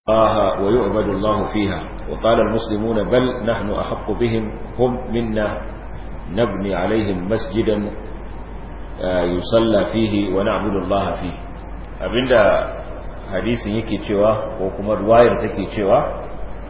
الله ويعبد الله فيها وقال المسلمون بل نحن أحق بهم هم منا نبني عليهم مسجدا يصلى فيه ونعبد الله فيه abinda hadisin yake cewa ko kuma ruwayar take cewa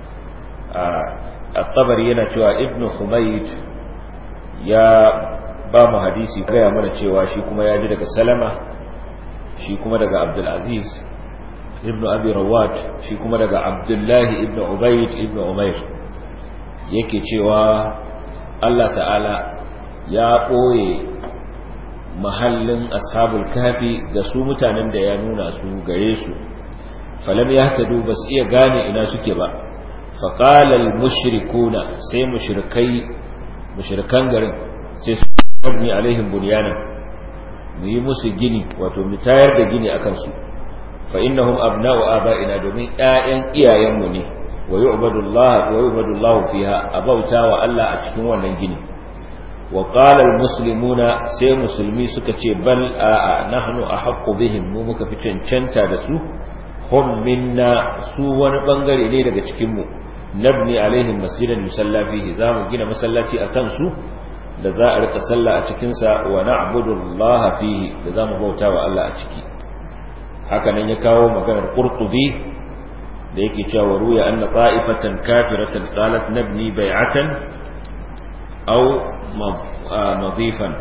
a tabari yana cewa ibnu humayd ya ba mu hadisi gaya mana cewa shi kuma ya ji daga salama shi kuma daga abdulaziz ibnu abi rawat shi kuma daga abdullahi ibnu ubayd ibnu umair yake cewa Allah ta'ala ya ɓoye mahallin ashabul kafi ga su mutanen da ya nuna su gare su falam ya tadu ba su iya gane ina suke ba faƙalar mushrikuna sai mushrikai mushrikan garin sai su abni alaihim bunyanan mu yi musu gini wato mu tayar da gini akan su fa innahum abna'u aba'ina domin ƴaƴan iyayenmu ne wa yu'badullah wa yu'badullahu fiha abauta wa Allah a cikin wannan gini wa qala almuslimuna sai musulmi suka ce bal a'a nahnu ahaqqu bihim mu muka fi cancanta da su hum minna su wani bangare ne daga cikin mu nabni alaihim masjidan yusalla fihi zamu gina masallaci akan su da za a rika sallah a cikin sa wa na'budu Allah fihi da zamu bauta wa Allah a ciki haka nan ya kawo maganar qurtubi da yake cewa ruya anna ta'ifatan kafiratan qalat nabni bai'atan aw nadifan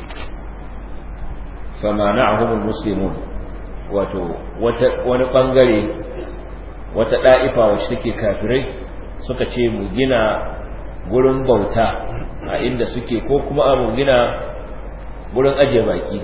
famana'ahum almuslimun wato wata wani bangare wata da'ifa wacce take kafirai suka ce mu gina gurin bauta a inda suke ko kuma mu gina gurin ajiye baki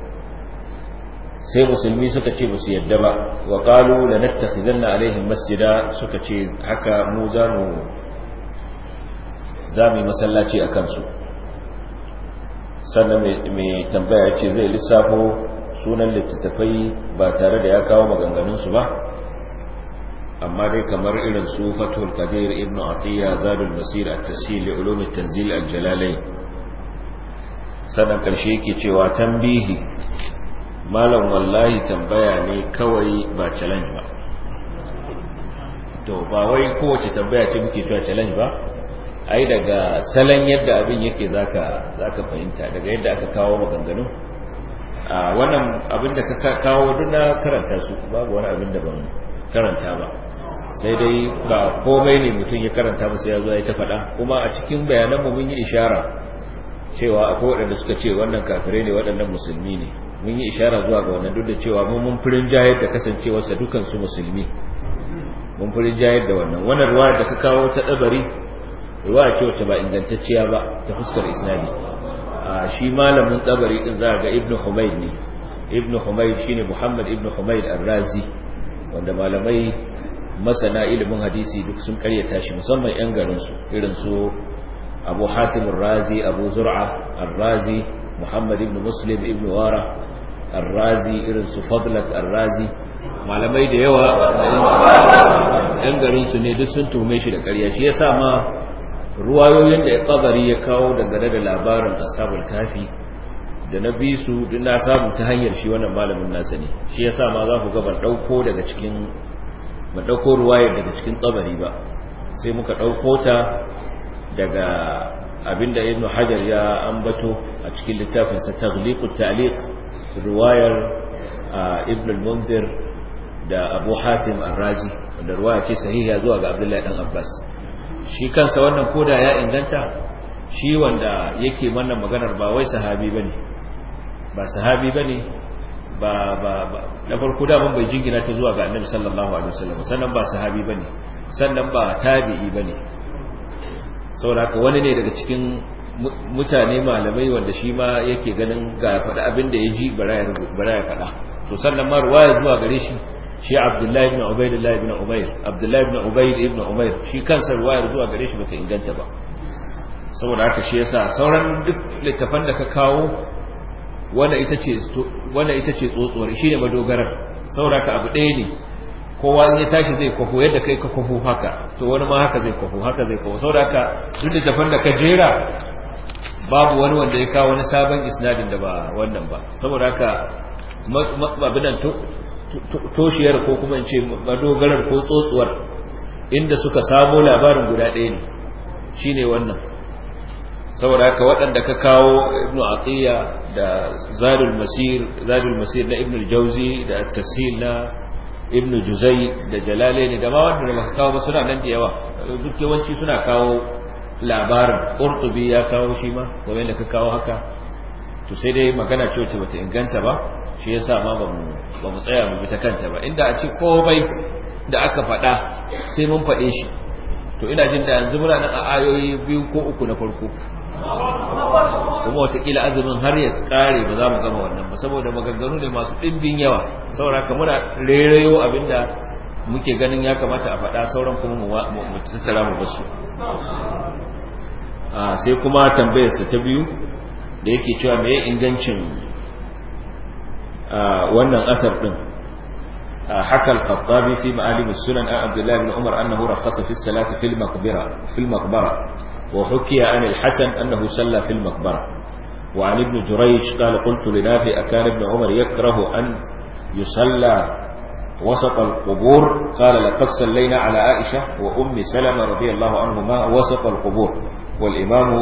sai musulmi suka ce musu yadda ba wa qalu lanattakhizanna alaihim masjida suka ce haka mu za mu za mu yi masallaci a kansu sannan mai tambaya ce zai lissafo sunan littattafai ba tare da ya kawo maganganunsu ba amma dai kamar irin su fatul qadir ibn atiya zadul masir at-tashil li ulum at-tanzil al-jalalain sannan karshe yake cewa tambihi malam wallahi tambaya ne kawai ba challenge ba to ba wai kowace tambaya ce muke cewa challenge ba ai daga salon yadda abin yake zaka zaka fahimta daga yadda aka kawo maganganu a wannan abin da ka kawo duk na karanta su babu wani abin da ban karanta ba sai dai ba komai ne mutum ya karanta ba sai ya zo ya ta faɗa kuma a cikin bayanan mu mun yi ishara cewa akwai waɗanda suka ce wannan kafirai ne waɗannan musulmi ne mun yi ishara zuwa ga wannan duk da cewa mun mun furin jayar da kasancewarsa dukan su musulmi mun furin jayar da wannan wannan ruwa da ka kawo ta dabari ruwa ce wacce ba ingantacciya ba ta fuskar isnadi a shi malamin dabari din za ga ibnu humayd ne ibnu humayd shine muhammad ibnu humayd ar-razi wanda malamai masana ilimin hadisi duk sun karyata shi musamman yan garin su irin su abu hatim ar-razi abu zur'a ar-razi muhammad ibnu muslim ibnu wara ar-razi irin su fadlat ar-razi malamai da yawa yan garin su ne duk sun tume shi da ƙarya shi yasa ma ruwayoyin da qabari ya kawo dangane da labarin ashabul kafi da na bi su duk na samu ta hanyar shi wannan malamin nasa ne shi yasa ma za ku ga ban dauko daga cikin ban dauko ruwayar daga cikin qabari ba sai muka dauko ta daga abinda ibnu hajar ya ambato a cikin littafin sa taghliqut ta'liq riwayar ibn al-munzir da abu hatim ar-razi wanda riwaya ce sahiha zuwa ga abdullahi dan abbas shi kansa wannan koda ya inganta shi wanda yake wannan maganar ba wai sahabi bane ba sahabi bane ba ba da farko da mun bai jingina ta zuwa ga annabi sallallahu alaihi wasallam sannan ba sahabi bane sannan ba tabi'i bane saboda haka wani ne daga cikin mutane malamai wanda shi ma yake ganin ga faɗa abin da ya ji bara ya faɗa to sannan ma ruwaya zuwa gare shi shi abdullahi ibn ubaidillah ibn umair abdullahi ibn ubaid ibn umair shi kansa ruwayar zuwa gare shi bata inganta ba saboda haka shi yasa sauran duk littafan da ka kawo wanda ita ce wanda ita ce tsotsuwar shine madogarar saboda haka abu ɗaya ne kowa in ya tashi zai kwafo yadda kai ka kwafo haka to wani ma haka zai kwafo haka zai kwafo saboda haka duk littafan da ka jera babu wani wanda ya kawo wani sabon isnadin da ba wannan ba saboda haka abinan to toshiyar ko kuma in ce madogarar ko tsotsuwar inda suka samo labarin guda ɗaya ne shine wannan saboda haka waɗanda ka kawo ibnu atiya da zadul masir zadul masir na ibnu jauzi da tashil na ibnu juzai da jalalaini da ma wanda baka kawo ba suna nan da yawa duk yawanci suna kawo labarin qurtubi ya kawo shi ma game da ka kawo haka to sai dai magana ce wacce bata inganta ba shi yasa ma ba mu ba mu tsaya mu bi ta kanta ba inda a ce komai da aka faɗa sai mun faɗe shi to ina jin da yanzu muna nan a ayoyi biyu ko uku na farko kuma watakila azumin har ya kare ba za mu gama wannan ba saboda maganganu ne masu ɗimbin yawa saboda ka muna rairayo abinda muke ganin ya kamata a faɗa sauran kuma mu tattara mu basu sai kuma tambayarsa ta biyu da yake cewa me ingancin wannan asar din حكى الخطابي في معالم السنن عن عبد الله بن عمر أنه رخص في الصلاة في المقبرة في المقبرة وحكي عن الحسن أنه صلى في المقبرة وعن ابن جريج قال قلت لنافع أكان ابن عمر يكره أن يصلى وسط القبور قال لقد صلينا على عائشة وأم سلمة رضي الله عنهما وسط القبور والإمام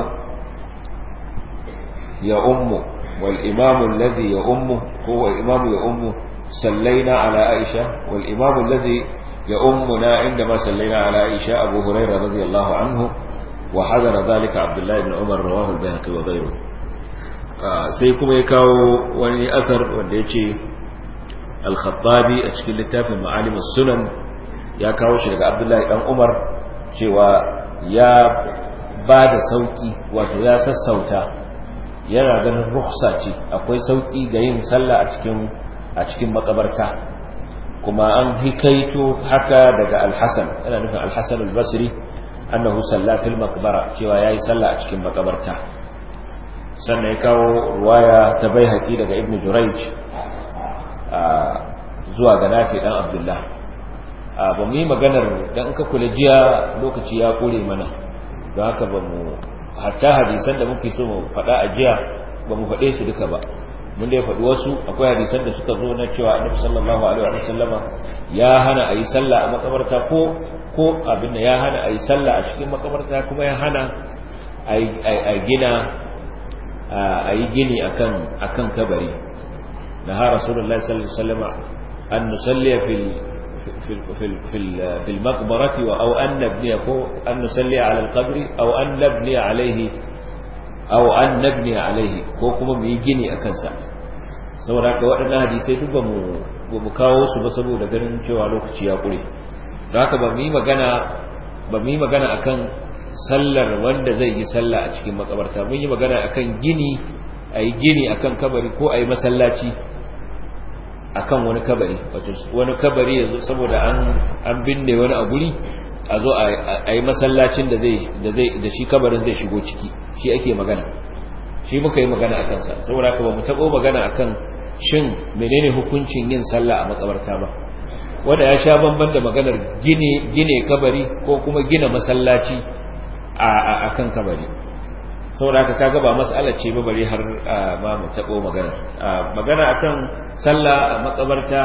يؤم والإمام الذي يؤمه هو إمام يؤمه صلينا على عائشة والإمام الذي يؤمنا عندما صلينا على عائشة أبو هريرة رضي الله عنه وحضر ذلك عبد الله بن عمر رواه البيهقي وغيره sai kuma ya kawo wani asar wanda ya ce al-khattabi a cikin littafin ma'alimus sunan ya kawo shi daga abdullahi dan umar cewa ya ba da sauki wato ya sassauta yana ganin rukhsa ce akwai sauki ga yin sallah a cikin a cikin makabarta kuma an hikaito haka daga al-hasan yana nufin al-hasan al-basri annahu salla fil maqbara cewa yayi sallah a cikin makabarta sannan ya kawo ruwaya ta baihaqi daga ibn jurayj zuwa ga nafi dan abdullah ba mu yi maganar dan ka kula jiya lokaci ya kore mana don haka ba mu hatta hadisan da muke so mu faɗa a jiya ba mu faɗe su duka ba mun dai faɗi wasu akwai hadisan da suka zo na cewa annabi sallallahu alaihi wa sallama ya hana a yi sallah a makabarta ko ko abin da ya hana a yi sallah a cikin makabarta kuma ya hana a gina a yi gini akan akan kabari da ha rasulullahi sallallahu alaihi wasallam an nusalli fil fil fil fil maqbarati wa aw an nabni ko an nusalli ala al qabri aw an nabni alayhi aw an nabni alayhi ko kuma mu yi gini akan sa saboda haka waɗannan hadisai duk ba mu ba mu kawo su ba saboda ganin cewa lokaci ya kure don haka ba mu yi magana ba mu yi magana akan sallar wanda zai yi sallah a cikin makabarta mun yi magana akan gini a yi gini akan kabari ko a yi masallaci akan wani kabari wato wani kabari yanzu saboda an an binne wani a guri a zo a yi masallacin da zai da zai da shi kabarin zai shigo ciki shi ake magana shi muka yi magana akan sa saboda haka ba mu tabo magana akan shin menene hukuncin yin sallah a makabarta ba wanda ya sha bamban da maganar gine gine kabari ko kuma gina masallaci a kan kabari saboda haka kaga ba mas'ala ce ba bare har ma mu tabo magana magana akan sallah a makabarta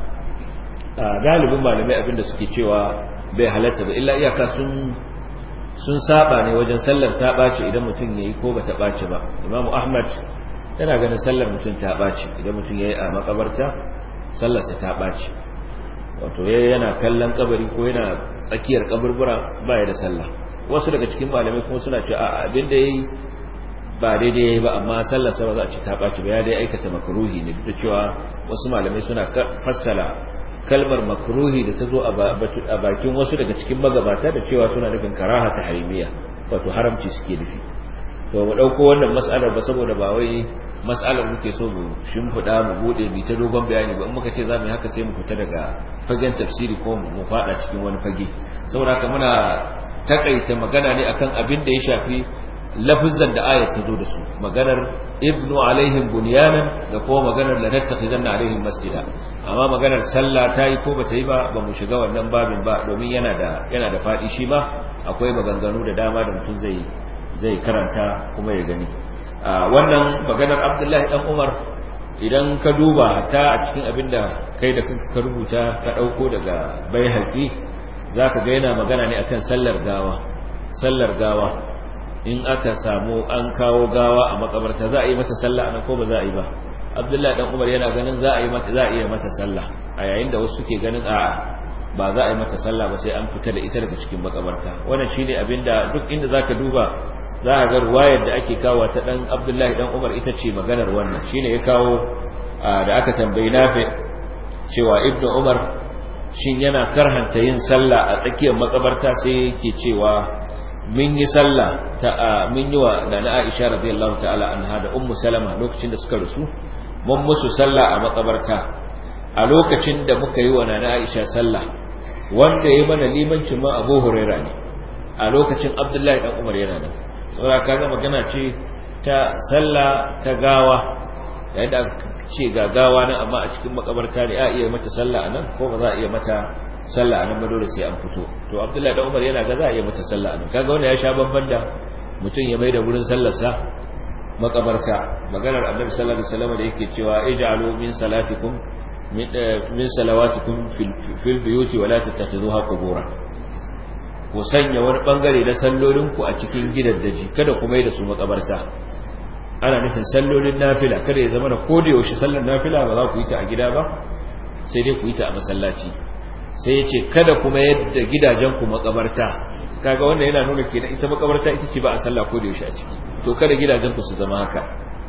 galibin malamai abinda suke cewa bai halatta ba illa iyaka sun sun saba ne wajen sallar ta bace idan mutum yayi ko bata bace ba Imam Ahmad yana ganin sallar mutum ta bace idan mutum yayi a makabarta sallar sa ta bace wato yana kallon kabari ko yana tsakiyar kaburbura baya da sallah wasu daga cikin malamai kuma suna cewa a abin da yayi ba daidai yayi ba amma sallar sa ba za a ci ta baci ba ya dai aikata makruhi ne duk da cewa wasu malamai suna fassala kalmar makruhi da ta zo a bakin wasu daga cikin magabata da cewa suna nufin karaha ta harimiya wato haramci suke nufi to mu dauko wannan mas'alar ba saboda ba wai mas'alar muke so mu shimfiɗa mu bude bi ta dogon bayani ba in muka ce za mu yi haka sai mu fita daga fagen tafsiri ko mu fada cikin wani fage saboda haka muna takaita magana ne akan abin da ya shafi lafizan da ayat ta zo da su maganar ibnu alaihim bunyanan da kuma maganar la nattakhidanna alaihim masjida amma maganar sallah ta yi ko bata yi ba ba mu shiga wannan babin ba domin yana da yana da fadi shi ma akwai maganganu da dama da mutum zai zai karanta kuma ya gani wannan maganar abdullahi dan umar idan ka duba hatta a cikin abin da kai da ka rubuta ka ɗauko daga bai haƙi za ka ga yana magana ne akan sallar gawa sallar gawa in aka samu an kawo gawa a makabarta za a yi mata sallah anan ko ba za a yi ba abdullahi dan umar yana ganin za a yi mata za a iya mata sallah a yayin da wasu suke ganin a'a ba za a yi mata sallah ba sai an fita da ita daga cikin makabarta wannan shine abinda duk inda zaka duba za a ga ruwayar da ake kawo ta dan abdullahi dan umar ita ce maganar wannan shine ya kawo da aka tambayi nafi cewa ibnu umar shin yana karhanta yin sallah a tsakiyar makabarta sai yake cewa mun yi sallah ta mun yi wa nana Aisha radiyallahu ta'ala anha da ummu Salama lokacin da suka rusu mun musu sallah a makabarta a lokacin da muka yi wa nana Aisha sallah wanda ya mana limancin ma Abu Huraira ne a lokacin Abdullahi dan Umar yana nan saboda kaga magana ce ta sallah ta gawa yayin da ce ga gawa nan amma a cikin makabarta ne a iya mata sallah anan ko ba za a iya mata sallah anan ba dole sai an fito to Abdullahi da Umar yana ga za a yi mata sallah anan kaga wanda ya sha babban da mutum ya mai da gurin sallar sa makabarta maganar Annabi sallallahu alaihi wasallam da yake cewa ij'alu min salatikum min salawatikum fil buyuti wa la tattakhizuha qubura ku sanya wani bangare na sallolin ku a cikin gidaddaji kada ku mai da su makabarta ana nufin sallolin nafila kada ya zama da koda yaushe sallar nafila ba za ku yi ta a gida ba sai dai ku yi ta a masallaci sai ya ce kada kuma yadda gidajenku makabarta kaga wanda yana nuna kenan ita makabarta ita ce ba a sallah ko da yaushe a ciki to kada gidajenku su zama haka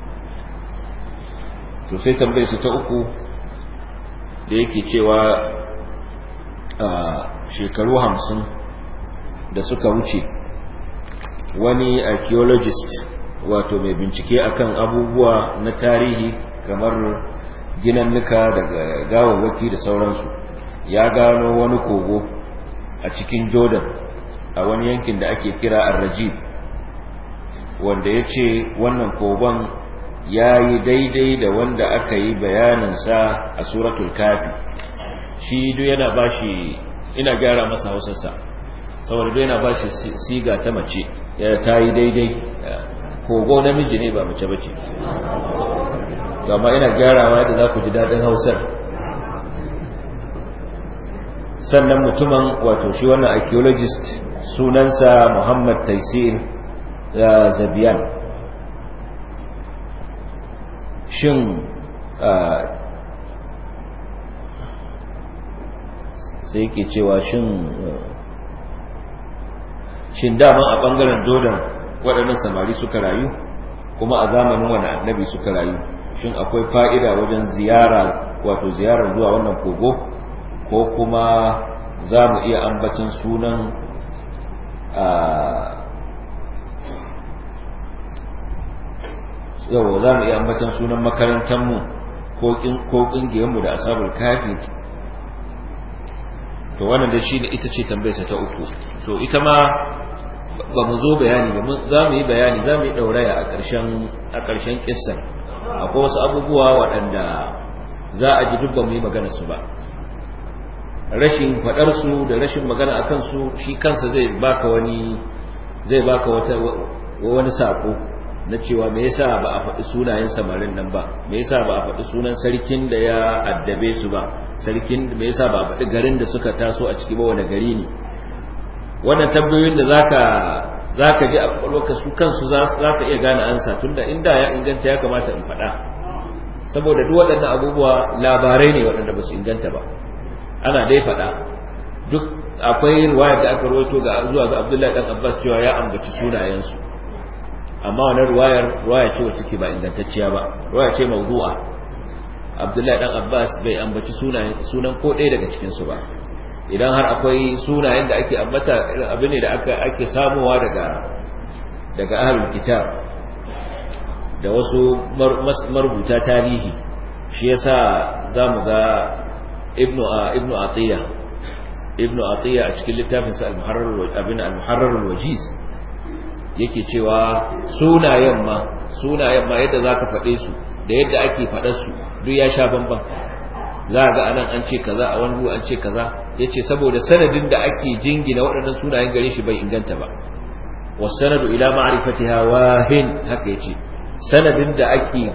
to sai tambayar su ta uku da yake cewa a shekaru hamsin da suka wuce wani archaeologist wato mai bincike akan abubuwa na tarihi kamar ginannuka daga gawawwaki da sauransu ya gano wani kogo a cikin jordan a wani yankin da ake kira arrajib wanda ya ce wannan kogon ya yi daidai da wanda aka yi bayaninsa a suratul kafi shi duk yana ba shi ina gyara masa hausarsa saboda duk yana ba shi siga ta mace ya ta yi daidai kogo namiji ne ba mace bace gama ina gyarawa yadda za ku ji daɗin hausar sannan mutumin wato shi wannan archaeologist sunansa Muhammad Taisir Zabiyan shin sai ke cewa shin shin daman a bangaren dodon waɗannan samari suka rayu kuma a zamanin wani annabi suka rayu shin akwai fa'ida wajen ziyara wato ziyarar zuwa wannan kogo ko kuma za mu iya ambacin sunan yawa za mu iya ambacin sunan makarantarmu ko ƙungiyarmu da asabar kafi to wannan da shi ne ita ce tambayarsa ta uku to ita ma ba mu zo bayani ba za mu yi bayani za mu yi ɗauraya a ƙarshen ƙisar akwai wasu abubuwa waɗanda za a ji duk ba mu yi maganarsu ba rashin faɗarsu da rashin magana a kansu shi kansa zai baka wani zai baka wata wani sako na cewa me yasa ba a faɗi sunayen samarin nan ba me yasa ba a faɗi sunan sarkin da ya addabe su ba sarkin me yasa ba a faɗi garin da suka taso a ciki ba wani gari ne wannan tambayoyin da zaka zaka ji a kwakwalwarka su kansu za ka iya gane ansa tunda inda ya inganta ya kamata in faɗa saboda duk waɗannan abubuwa labarai ne waɗanda ba su inganta ba ana dai faɗa duk akwai riwayar da aka rawaito ga zuwa ga Abdullahi dan Abbas cewa ya ambaci sunayensu amma wannan riwayar riwaya ce wacce take ba ingantacciya ba riwaya ce mawdu'a Abdullahi dan Abbas bai ambaci sunayen sunan ko ɗaya daga cikin su ba idan har akwai sunayen da ake ambata abin ne da aka ake samuwa daga daga ahlul kitab da wasu marubuta tarihi shi yasa zamu ga ibnu ibnu atiya ibnu atiya a cikin littafin sa al-muharrar abin al-muharrar al-wajiz yake cewa sunayen ma sunayen ma yadda zaka fade su da yadda ake fadar su duk ya sha bamban za ga anan an ce kaza a wani an ce kaza yace saboda sanadin da ake jingina waɗannan sunayen gare shi bai inganta ba wasanadu ila ma'rifatiha wahin haka yace sanadin da ake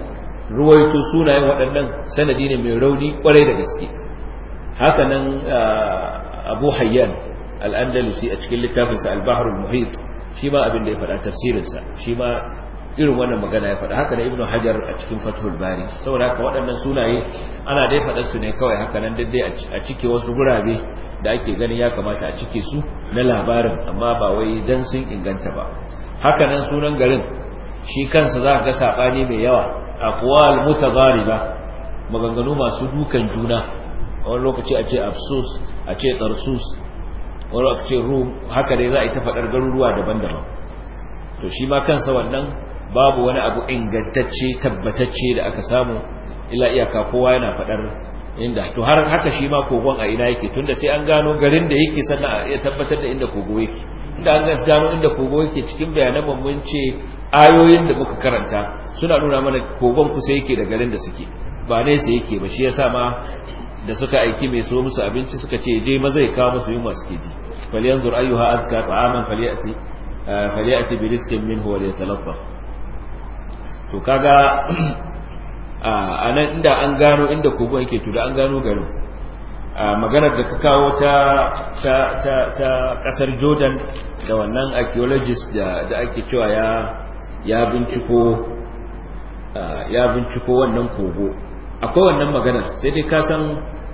ruwaito sunayen waɗannan sanadi ne mai rauni kwarai da gaske hakanan abu hayyan al'andalusi a cikin littafinsa al-bahrul muhit shi ma abin da ya faɗa tafsirinsa shi ma irin wannan magana ya faɗa haka na ibnu hajar a cikin fathul bari saboda haka waɗannan sunaye ana dai faɗa su ne kawai haka nan daidai a cike wasu gurabe da ake ganin ya kamata a cike su na labarin amma ba wai dan sun inganta ba haka nan sunan garin shi kansa za ka ga saɓani mai yawa aqwal mutadariba maganganu masu dukan juna wani lokaci a ce afsus a ce tarsus wani lokaci rum haka dai za a yi ta faɗar garuruwa daban-daban to shi ma kansa wannan babu wani abu ingantacce tabbatacce da aka samu illa iyaka kowa yana faɗar inda to har haka shi ma kogon a ina yake tunda sai an gano garin da yake sannan a iya tabbatar da inda kogo yake inda an gano inda kogo yake cikin bayanan mun ce ayoyin da muka karanta suna nuna mana kogon kusa yake da garin da suke ba nesa yake ba shi yasa ma da suka aiki mai so musu abinci suka ce je maza ya kawo musu yunwa suke ji falyanzur ayyuha azka ta'aman falyati falyati bi rizqin minhu wa liyatalaffa to kaga a nan inda an gano inda kogon yake to da an gano garin maganar da ka kawo ta ta ta ta kasar Jordan da wannan archaeologist da da ake cewa ya ya binciko ya binciko wannan kogo akwai wannan magana sai dai ka san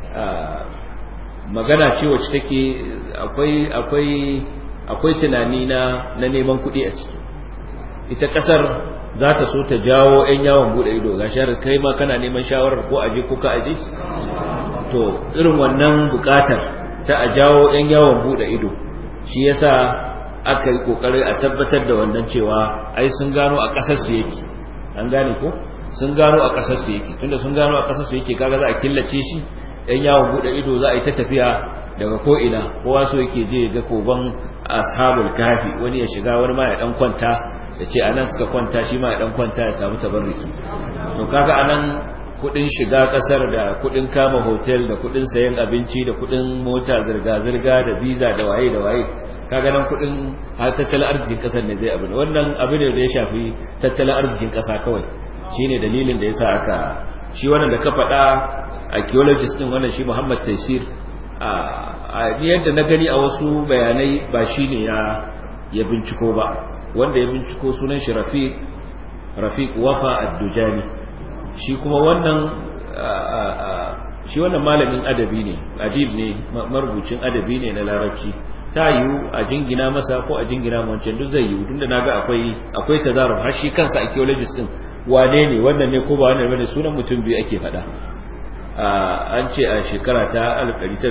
magana ce wacce take akwai akwai akwai tunani na na neman kuɗi a ciki ita kasar za ta so ta jawo 'yan yawon bude ido ga shahar kai ma kana neman shawarar ko aje ko ka aje to irin wannan bukatar ta a jawo 'yan yawon bude ido shi yasa aka yi kokari a tabbatar da wannan cewa ai sun gano a kasar su yake an gane ko sun gano a kasar su yake tunda sun gano a kasar su yake kaga za a killace shi 'yan yawon bude ido za a yi ta tafiya daga ko ina kowa so yake je ga koban ashabul kafi wani ya shiga wani ma ya dan kwanta ya ce anan suka kwanta shi ma ya dan kwanta ya samu tabarruki to kaga anan kudin shiga kasar da kudin kama hotel da kudin sayan abinci da kudin mota zirga zirga da visa da waye da waye kaga nan kudin har tattalin arzikin kasar ne zai abu ne wannan abu ne da ya shafi tattalin arzikin kasa kawai shine dalilin da yasa aka shi wannan da ka faɗa archaeologist din wannan shi Muhammad Taisir a yadda na gani a wasu bayanai ba shi ne ya binciko ba wanda ya binciko sunan shi rafiq rafiq wafa ad-dujani shi kuma wannan shi wannan malamin adabi ne adib ne marubucin adabi ne na larabci ta yiwu a jingina masa ko a jingina wancan duk zai yiwu tunda naga akwai akwai tazaruf har shi kansa archaeologist din wane ne wannan ne ko ba wannan bane sunan mutum biyu ake faɗa an ce a shekara ta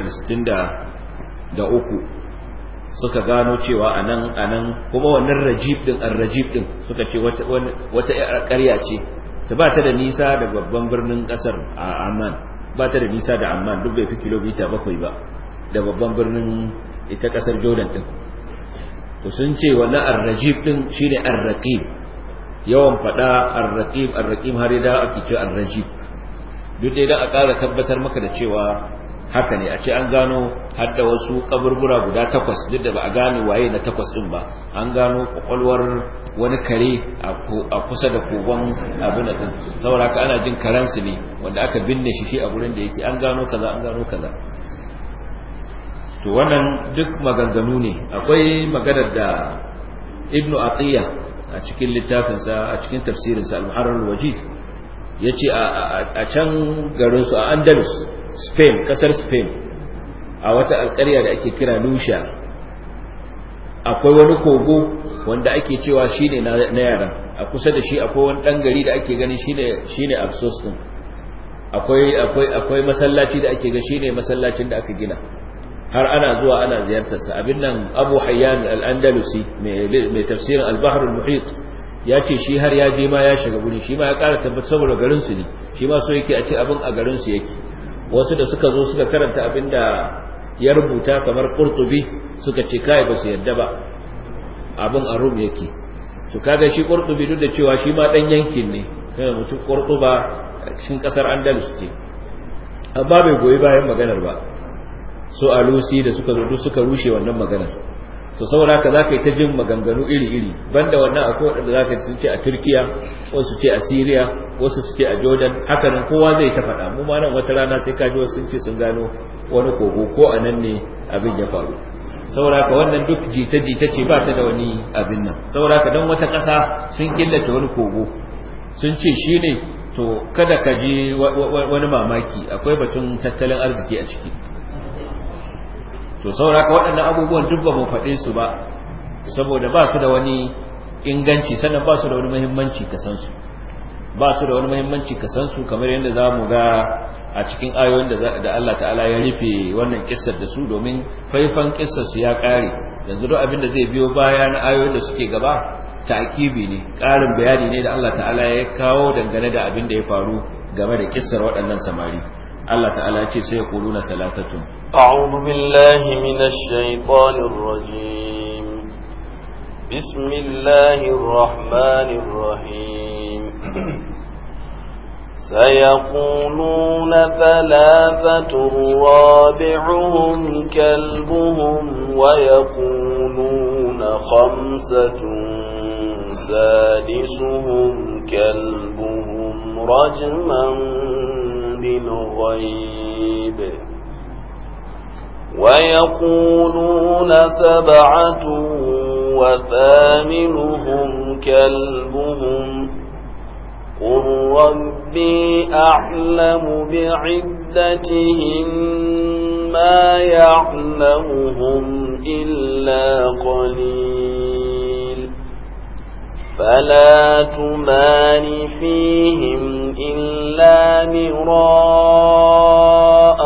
1963 suka gano cewa anan anan kuma wannan rajib din ar-rajib din suka ce wata wata ƙarya ce ta ba ta da nisa da babban birnin kasar a Amman ba ta da nisa da Amman duk bai fi kilomita bakwai ba da babban birnin ita kasar Jordan din to sun ce wannan ar-rajib din shine ar-raqib yawan fada ar-raqib ar-raqib har da ake ce ar-rajib duk dai dan a ƙara tabbatar maka da cewa haka ne a ce an gano har da wasu kaburbura guda takwas duk da ba a gane waye na takwas din ba an gano kwakwalwar wani kare a kusa da kogon abin da din saboda haka ana jin karansu ne wanda aka binne shi shi a gurin da yake an gano kaza an gano kaza to wannan duk maganganu ne akwai maganar da ibnu atiya a cikin littafinsa a cikin tafsirinsa al-muharrar al-wajiz yace a can garinsu a andalus spain kasar spain a wata alƙarya da ake kira lusha akwai wani kogo wanda ake cewa shine na yara a kusa da shi akwai wani ɗan gari da ake gani shine shine absos din akwai akwai akwai masallaci da ake ga shine masallacin da aka gina har ana zuwa ana ziyartarsa abin nan abu hayyan al-andalusi mai tafsirin al-bahr al-muhit ya ce shi har ya je ma ya shiga guri shi ma ya ƙara tabbatar saboda garinsu ne shi ma so yake a ce abin a garinsu yake wasu da suka zo suka karanta abin da ya rubuta kamar qurtubi suka ce kai ba su yadda ba abin a rum yake to kaga shi qurtubi duk da cewa shi ma dan yankin ne kai mutum qurtuba cikin kasar andalus ce amma bai goyi bayan maganar ba so alusi da suka zo duk suka rushe wannan maganar to saboda haka zaka yi ta jin maganganu iri-iri banda wannan akwai waɗanda zaka ji sun ce a Turkiya wasu ce a Syria wasu su ce a Jordan haka nan kowa zai ta faɗa mu ma nan wata rana sai ka ji wasu sun ce sun gano wani kogo ko a nan ne abin ya faru saboda haka wannan duk jita-jita ce ba ta da wani abin nan saboda haka dan wata ƙasa sun killace wani kogo sun ce shine to kada ka ji wani mamaki akwai batun tattalin arziki a ciki to saboda waɗannan abubuwan duk ba mu faɗe su ba saboda ba su da wani inganci sannan ba su da wani muhimmanci ka san su ba su da wani muhimmanci ka san su kamar yadda za mu ga a cikin ayoyin da Allah ta'ala ya rufe wannan kissar da su domin faifan kissar su ya ƙare yanzu duk abin da zai biyo baya na ayoyin da suke gaba ta'kibi ne ƙarin bayani ne da Allah ta'ala ya kawo dangane da abin da ya faru game da kissar waɗannan samari Allah ta'ala ya ce sai ya kuluna salatatun أعوذ بالله من الشيطان الرجيم بسم الله الرحمن الرحيم سيقولون ثلاثة رابعهم كلبهم ويقولون خمسة سادسهم كلبهم رجما بالغيب ويقولون سبعة وثامنهم كلبهم قل ربي أعلم بعدتهم ما يعلمهم إلا قليل فلا تمان فيهم إلا مراء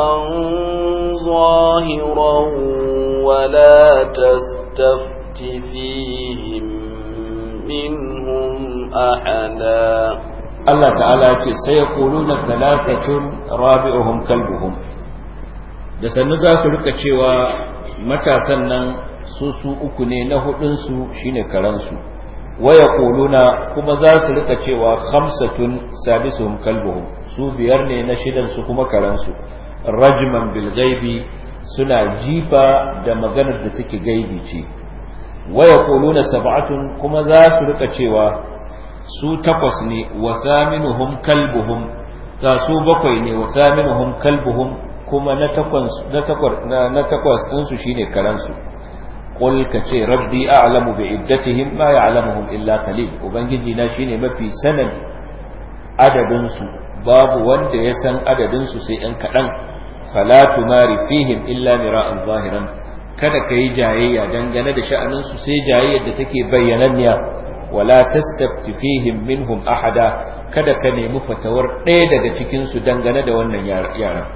ظاهرا ولا تستفت فيهم منهم أحدا Allah ta'ala ce sai ya kuluna talatatun rabi'uhum kalbuhum da sannu za su rika cewa matasan nan su su uku ne na hudunsu shine karansu waya kuluna kuma za su rika cewa khamsatun sadisuhum kalbuhum su biyar ne na shidan su kuma karansu rajman bil ghaibi suna jifa da maganar da take gaibi ce waya kuluna sab'atun kuma za su rika cewa su takwas ne wa thaminuhum kalbuhum ga su bakwai ne wa thaminuhum kalbuhum kuma na takwas na takwas na takwas din su shine karansu qul ka ce rabbi a'lamu bi iddatihim ma ya'lamuhum illa qalil ubangiji na shine mafi sanin adadin su babu wanda ya san adadin su sai ɗan kaɗan fala tumari fihim illa mira'an zahiran kada ka yi jayayya dangane da sha'anin su sai jayayyar da take bayyananniya wala tastafti fihim minhum ahada kada ka nemi fatawar ɗaya daga cikin su dangane da wannan yaran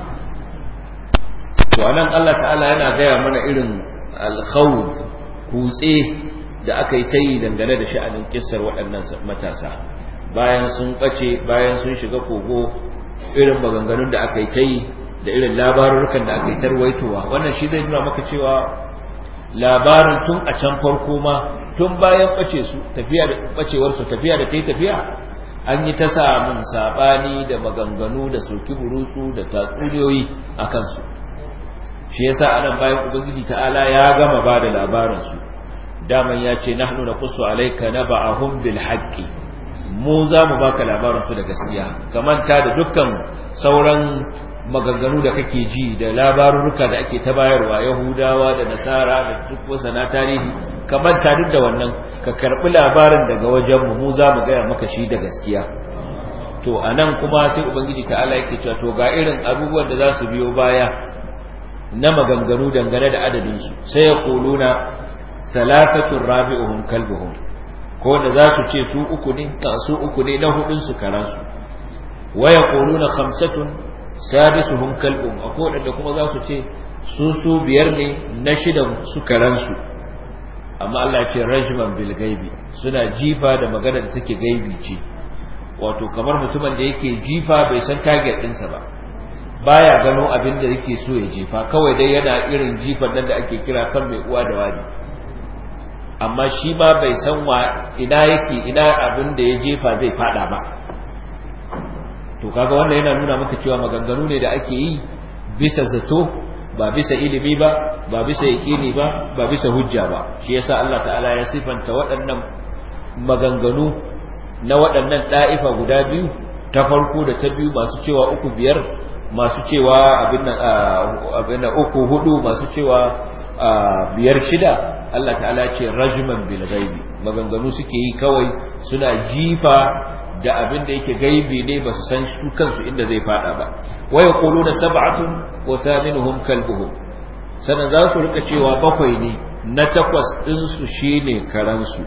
to anan Allah ta'ala yana gaya mana irin al-khawd kutse da aka yi ta yi dangane da sha'anin kissar waɗannan matasa bayan sun ɓace bayan sun shiga kogo irin maganganun da aka yi ta yi da irin labarurukan da aka yi tarwaitowa wannan shi zai nuna maka cewa labarin tun a can farko ma tun bayan ɓace su tafiya da ɓacewar su tafiya da ta yi tafiya an yi ta samun saɓani da maganganu da soki burutsu da tatsuniyoyi a kansu shi yasa anan bayan ubangiji ta'ala ya gama ba da labarinsu daman ya ce nahnu naqussu alayka naba'ahum bil haqqi mu za mu baka labarin su da gaskiya ka manta da dukkan sauran maganganu da kake ji da labarurruka da ake ta bayarwa yahudawa da nasara da duk wasa na tarihi ka manta duk da wannan ka karbi labarin daga wajen mu mu za mu gaya maka shi da gaskiya to anan kuma sai ubangiji ta'ala yake cewa to ga irin abubuwan da za su biyo baya na maganganu dangane da adadin su sai ya kuluna salafatun rabi'uhum kalbuhum ko da za su ce su uku ne su uku ne na hudun su karansu wa yaquluna khamsatun sadisuhum kalbum akwai da kuma za su ce su su biyar ne na shidan su karansu amma Allah ya ce rajman bil gaibi suna jifa da magana da take gaibi ce wato kamar mutumin da yake jifa bai san target ɗinsa ba baya gano abin da yake so ya jefa kawai dai yana irin jifan nan da ake kira kan mai uwa da wani amma shi ma bai san wa ina yake ina abin da ya jefa zai fada ba to kaga wannan yana nuna maka cewa maganganu ne da ake yi bisa zato ba bisa ilimi ba ba bisa yaqini ba ba bisa hujja ba shi yasa Allah ta'ala ya sifanta waɗannan maganganu na waɗannan ɗa'ifa guda biyu ta farko da ta biyu masu cewa uku biyar masu cewa abin nan abin nan uku hudu masu cewa biyar shida Allah ta'ala ce rajman bil ghaibi maganganu suke yi kawai suna jifa da abin da yake gaibi ne ba su san su kansu inda zai fada ba wa yaquluna sab'atun wa thaminuhum kalbuhum sanan za su rika cewa bakwai ne na takwas din su shine karan su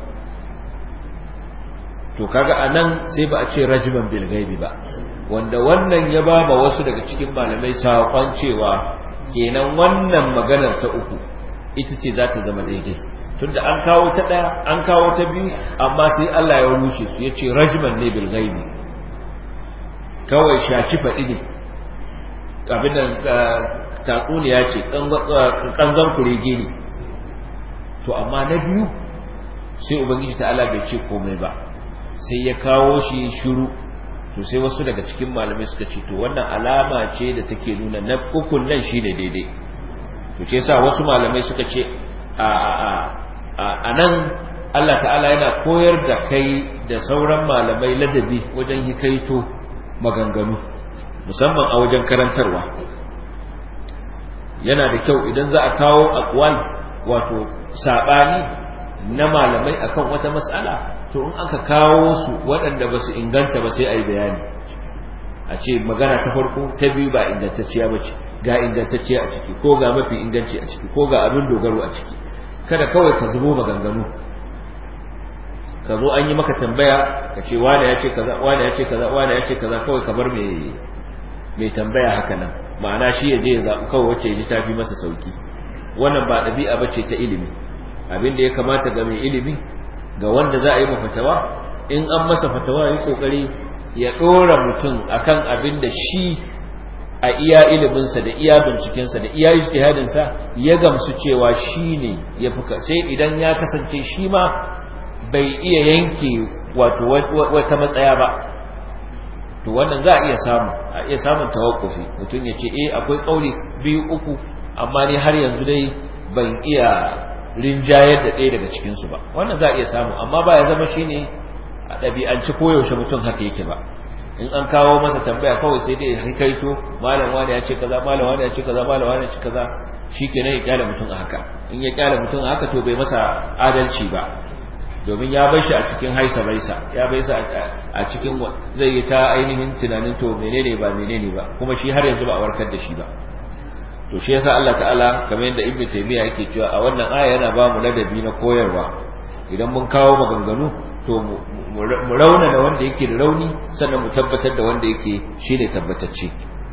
to kaga anan sai ba a ce rajman bil ghaibi ba wanda wannan ya ba ma wasu daga cikin malamai saƙon cewa kenan wannan maganar ta uku ita ce za ta zama daidai tunda an kawo ta ɗaya an kawo ta biyu amma sai Allah ya rushe su ya ce rajman ne bil ghaibi kawai shaci faɗi ne abin da tatsuniya ce kanzan kurege ne to amma na biyu sai ubangiji ta Allah bai ce komai ba sai ya kawo shi shiru to sai wasu daga cikin malamai suka ce to wannan alama ce da take nuna na ukun nan shine daidai to ce yasa wasu malamai suka ce a a a nan Allah ta'ala yana koyar da kai da sauran malamai ladabi wajen hikaito maganganu musamman a wajen karantarwa yana da kyau idan za a kawo aqwal wato sabani na malamai akan wata mas'ala to in aka kawo su waɗanda ba su inganta ba sai a yi bayani a ce magana ta farko ta biyu ba ingantacciya ba ce ga ingantacciya a ciki ko ga mafi inganci a ciki ko ga abin dogaro a ciki kada kawai ka zubo maganganu ka zo an yi maka tambaya ka ce wane ya ce kaza wane ya ce kaza wane ya ce kaza kawai ka bar mai mai tambaya haka nan ma'ana shi ya je ya zaɓi kawai wacce ya ji tafi masa sauki wannan ba ɗabi'a ba ce ta ilimi abin da ya kamata ga mai ilimi ga wanda za a yi fatawa in an masa fatawa yi kokari ya dora mutum akan abin da shi a iya iliminsa da iya bincikensa da iya ijtihadinsa ya gamsu cewa shi ne ya fuka sai idan ya kasance shi ma bai iya yanke wato wata matsaya ba to wannan za a iya samu a iya samun tawakkufi mutum ya ce eh akwai kauli biyu uku amma ni har yanzu dai ban iya rinjayar da ɗaya daga cikinsu ba wannan za a iya samu amma ba ya zama shi ne a ɗabi'anci koyaushe mutum haka yake ba in an kawo masa tambaya kawai sai dai ya kaito malam wani ya ce kaza malam wani ya ce kaza malam wani ya ce kaza shi ke ya kyale mutum a haka in ya kyale mutum a haka to bai masa adalci ba domin ya bar shi a cikin haisa baisa ya baisa a cikin zai yi ta ainihin tunanin to menene ba menene ba kuma shi har yanzu ba a warkar da shi ba to shi yasa Allah ta'ala kamar yadda Ibn Taymiyyah yake cewa a wannan aya yana ba mu ladabi na koyarwa idan mun kawo maganganu to mu rauna da wanda yake da rauni sannan mu tabbatar da wanda yake shine tabbatacce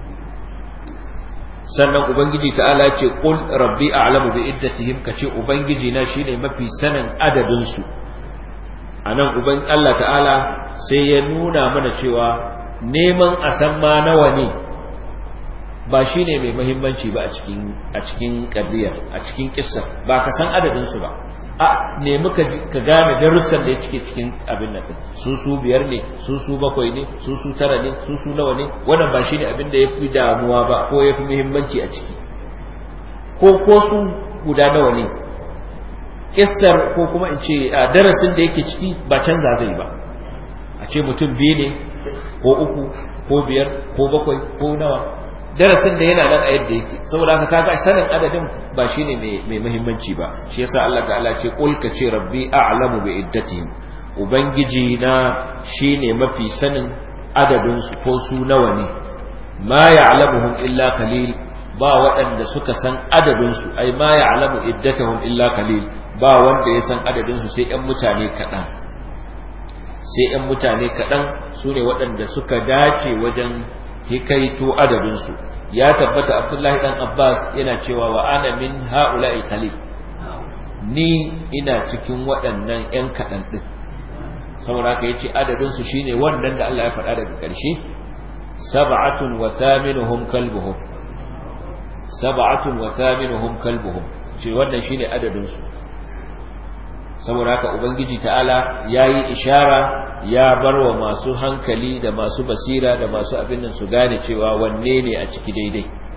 sannan ubangiji ta'ala ce qul rabbi a'lamu bi iddatihim kace ubangiji na shine mafi sanin adadin su anan uban Allah ta'ala sai ya nuna mana cewa neman a san ma nawa ne ba shi ne mai mahimmanci ba a cikin ƙaddiyar a cikin ƙisar ba ka san adadinsu ba a nemi ka gane darussan da ya cike cikin abin nan su su biyar ne su su bakwai ne su su tara ne su su nawa ne wannan ba shi ne abin da ya fi damuwa ba ko ya fi muhimmanci a ciki ko ko su guda nawa ne ƙisar ko kuma in ce darasin da yake ciki ba canza zai ba a ce mutum biyu ne ko uku ko biyar ko bakwai ko nawa darasin da yana nan a yadda yake saboda haka kaga sanin adadin ba shine mai muhimmanci ba shi yasa Allah ta'ala ce qul ka ce rabbi a'lamu bi iddatihim ubangiji na shine mafi sanin adadin su ko su nawa ne ma ya'lamuhum illa qalil ba waɗanda suka san adadin su ai ma ya'lamu iddatahum illa qalil ba wanda ya san adadin su sai ƴan mutane kaɗan sai ƴan mutane kaɗan su ne waɗanda suka dace wajen hikaito adadinsu ya tabbata abdullahi dan abbas yana cewa wa ana min ha'ula'i qalil ni ina cikin waɗannan ƴan kaɗan ɗin saboda haka yace adadinsu shine wannan da Allah ya faɗa daga ƙarshe sab'atun wa thaminuhum kalbuhum sab'atun wa thaminuhum kalbuhum ce wannan shine adadinsu saboda haka ubangiji ta'ala yayi ishara ya bar wa masu hankali da masu basira da masu abin nan su gane cewa wanne ne a ciki daidai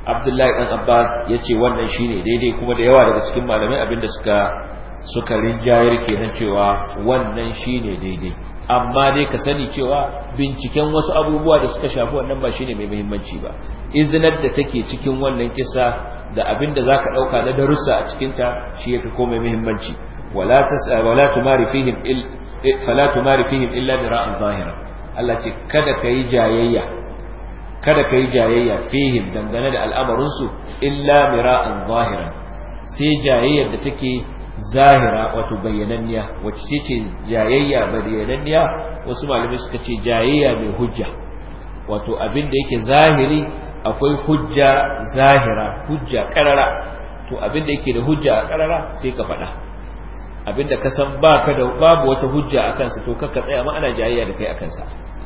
abdullahi dan abbas ya ce wannan shine daidai kuma da yawa daga cikin malamai abinda suka suka rinjayar kenan cewa wannan shine daidai amma dai ka sani cewa binciken wasu abubuwa da suka shafi wannan ba shine mai muhimmanci ba izinar da take cikin wannan kisa da abinda zaka dauka na darussa a cikin ta shi yafi komai muhimmanci wala tas wala tumari fihim il fala tumari fihim illa dira'an zahira Allah ce kada kai jayayya kada kai jayayya fihim dangane da al'amarin su illa mira'an zahiran sai jayayyar da take zahira wato bayyananniya wacce ce jayayya bayyananniya wasu malamai suka ce jayayya mai hujja wato abin da yake zahiri akwai hujja zahira hujja karara to abin da yake da hujja a karara sai ka faɗa abin da ka san baka da babu wata hujja a kansa to kakka tsaya ma ana jayayya da kai a kansa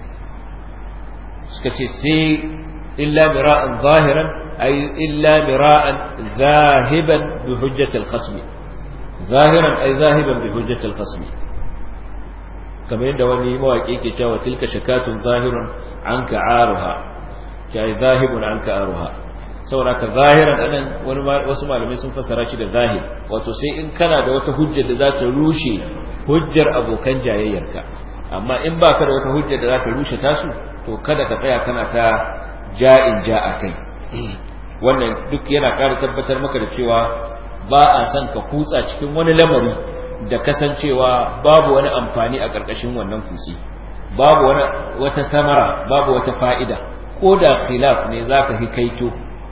suka ce sai illa mira'an zahiran ay illa mira'an zahiban bi hujjatil khasmi zahiran ay zahiban bi hujjatil khasmi kamar yadda wani mawaki yake cewa tilka shakatun zahirun anka aruha kai zahibun anka aruha saboda ka zahiran anan wani wasu malamai sun fassara shi da zahir wato sai in kana da wata hujja da za ta rushe hujjar abokan jayayyarka amma in baka da wata hujja da za ta rushe tasu to kada ka tsaya kana ta ja'in ja a kai wannan duk yana ƙara tabbatar maka da cewa ba a son ka kutsa cikin wani lamari da kasancewa babu wani amfani a ƙarƙashin wannan kusi babu wani wata samara babu wata fa'ida ko da khilaf ne zaka hikaito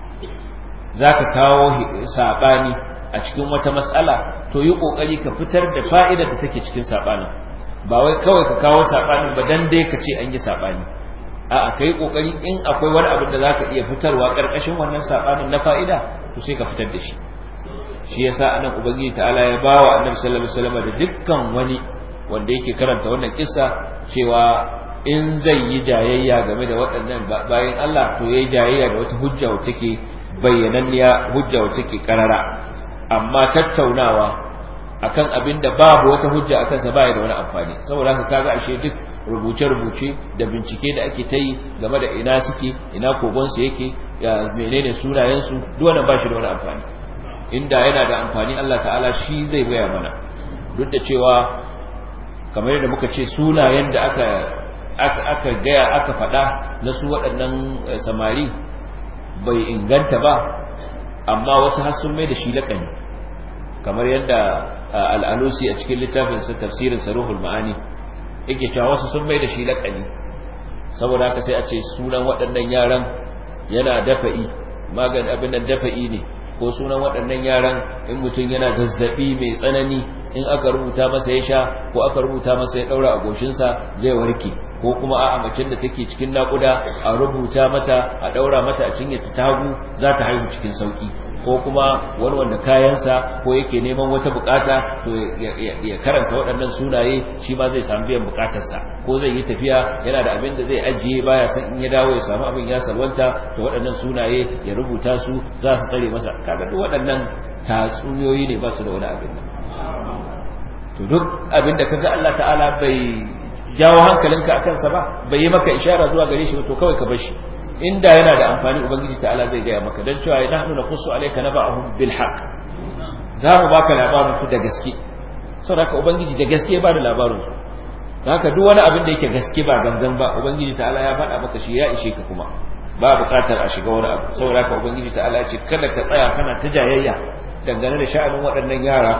zaka kawo sabani a cikin wata mas'ala to yi kokari ka fitar da fa'idar da take cikin sabanin ba wai kawai ka kawo sabanin ba dan dai ka ce an yi sabani a'a kai kokari in akwai wani abin da zaka iya fitarwa ƙarƙashin wannan sabanin na fa'ida to sai ka fitar da shi shi yasa anan ubangiji ta'ala ya bawa annabi sallallahu alaihi wasallam da dukkan wani wanda yake karanta wannan kissa cewa in zai yi jayayya game da waɗannan bayan Allah to yayi jayayya da wata hujja wacce take bayyananniya hujja wacce take karara amma tattaunawa akan abin da babu wata hujja akan sa baya da wani amfani saboda haka kaga ashe duk rubuce-rubuce da bincike da ake ta yi game da ina suke ina kogonsu yake ya menene sunayensu duk wannan ba shi da wani amfani inda yana da amfani Allah ta'ala shi zai gaya mana duk da cewa kamar yadda muka ce sunayen da aka aka gaya aka faɗa na su waɗannan samari bai inganta ba amma wasu har sun mai da shi laƙani kamar yadda al'alusi a cikin littafinsa tafsirin saruhul ma'ani yake cewa wasu sun mai da shi laƙani saboda haka sai a ce sunan waɗannan yaran yana dafa'i magani abin nan dafa'i ne ko sunan waɗannan yaran in mutum yana zazzabi mai tsanani in aka rubuta masa ya sha ko aka rubuta masa ya ɗaura a goshinsa zai warke ko kuma a macen da take cikin naƙuda a rubuta mata a ɗaura mata a cinye ta hagu za ta haihu cikin sauƙi ko kuma wani wanda kayansa ko yake neman wata bukata to ya karanta waɗannan sunaye shi ma zai samu biyan bukatarsa ko zai yi tafiya yana da abin da zai ajiye baya san in ya dawo ya samu abin ya salwanta to waɗannan sunaye ya rubuta su za su tsare masa kaga duk waɗannan tatsuniyoyi ne ba su da wani abin nan to duk abin da kaga Allah ta'ala bai jawo hankalinka akan sa ba bai yi maka ishara zuwa gare shi ba to kawai ka bar shi inda yana da amfani ubangiji ta'ala zai gaya maka dan cewa nahnu naqussu alayka naba'ahum bil haqq za mu baka labarin su da gaske saboda haka ubangiji da gaske ba da labarin su haka duk wani abin da yake gaske ba gangan ba ubangiji ta'ala ya faɗa maka shi ya ishe ka kuma ba buƙatar a shiga wani abu saboda haka ubangiji ta'ala ya ce kada ka tsaya kana ta jayayya dangane da sha'anin waɗannan yara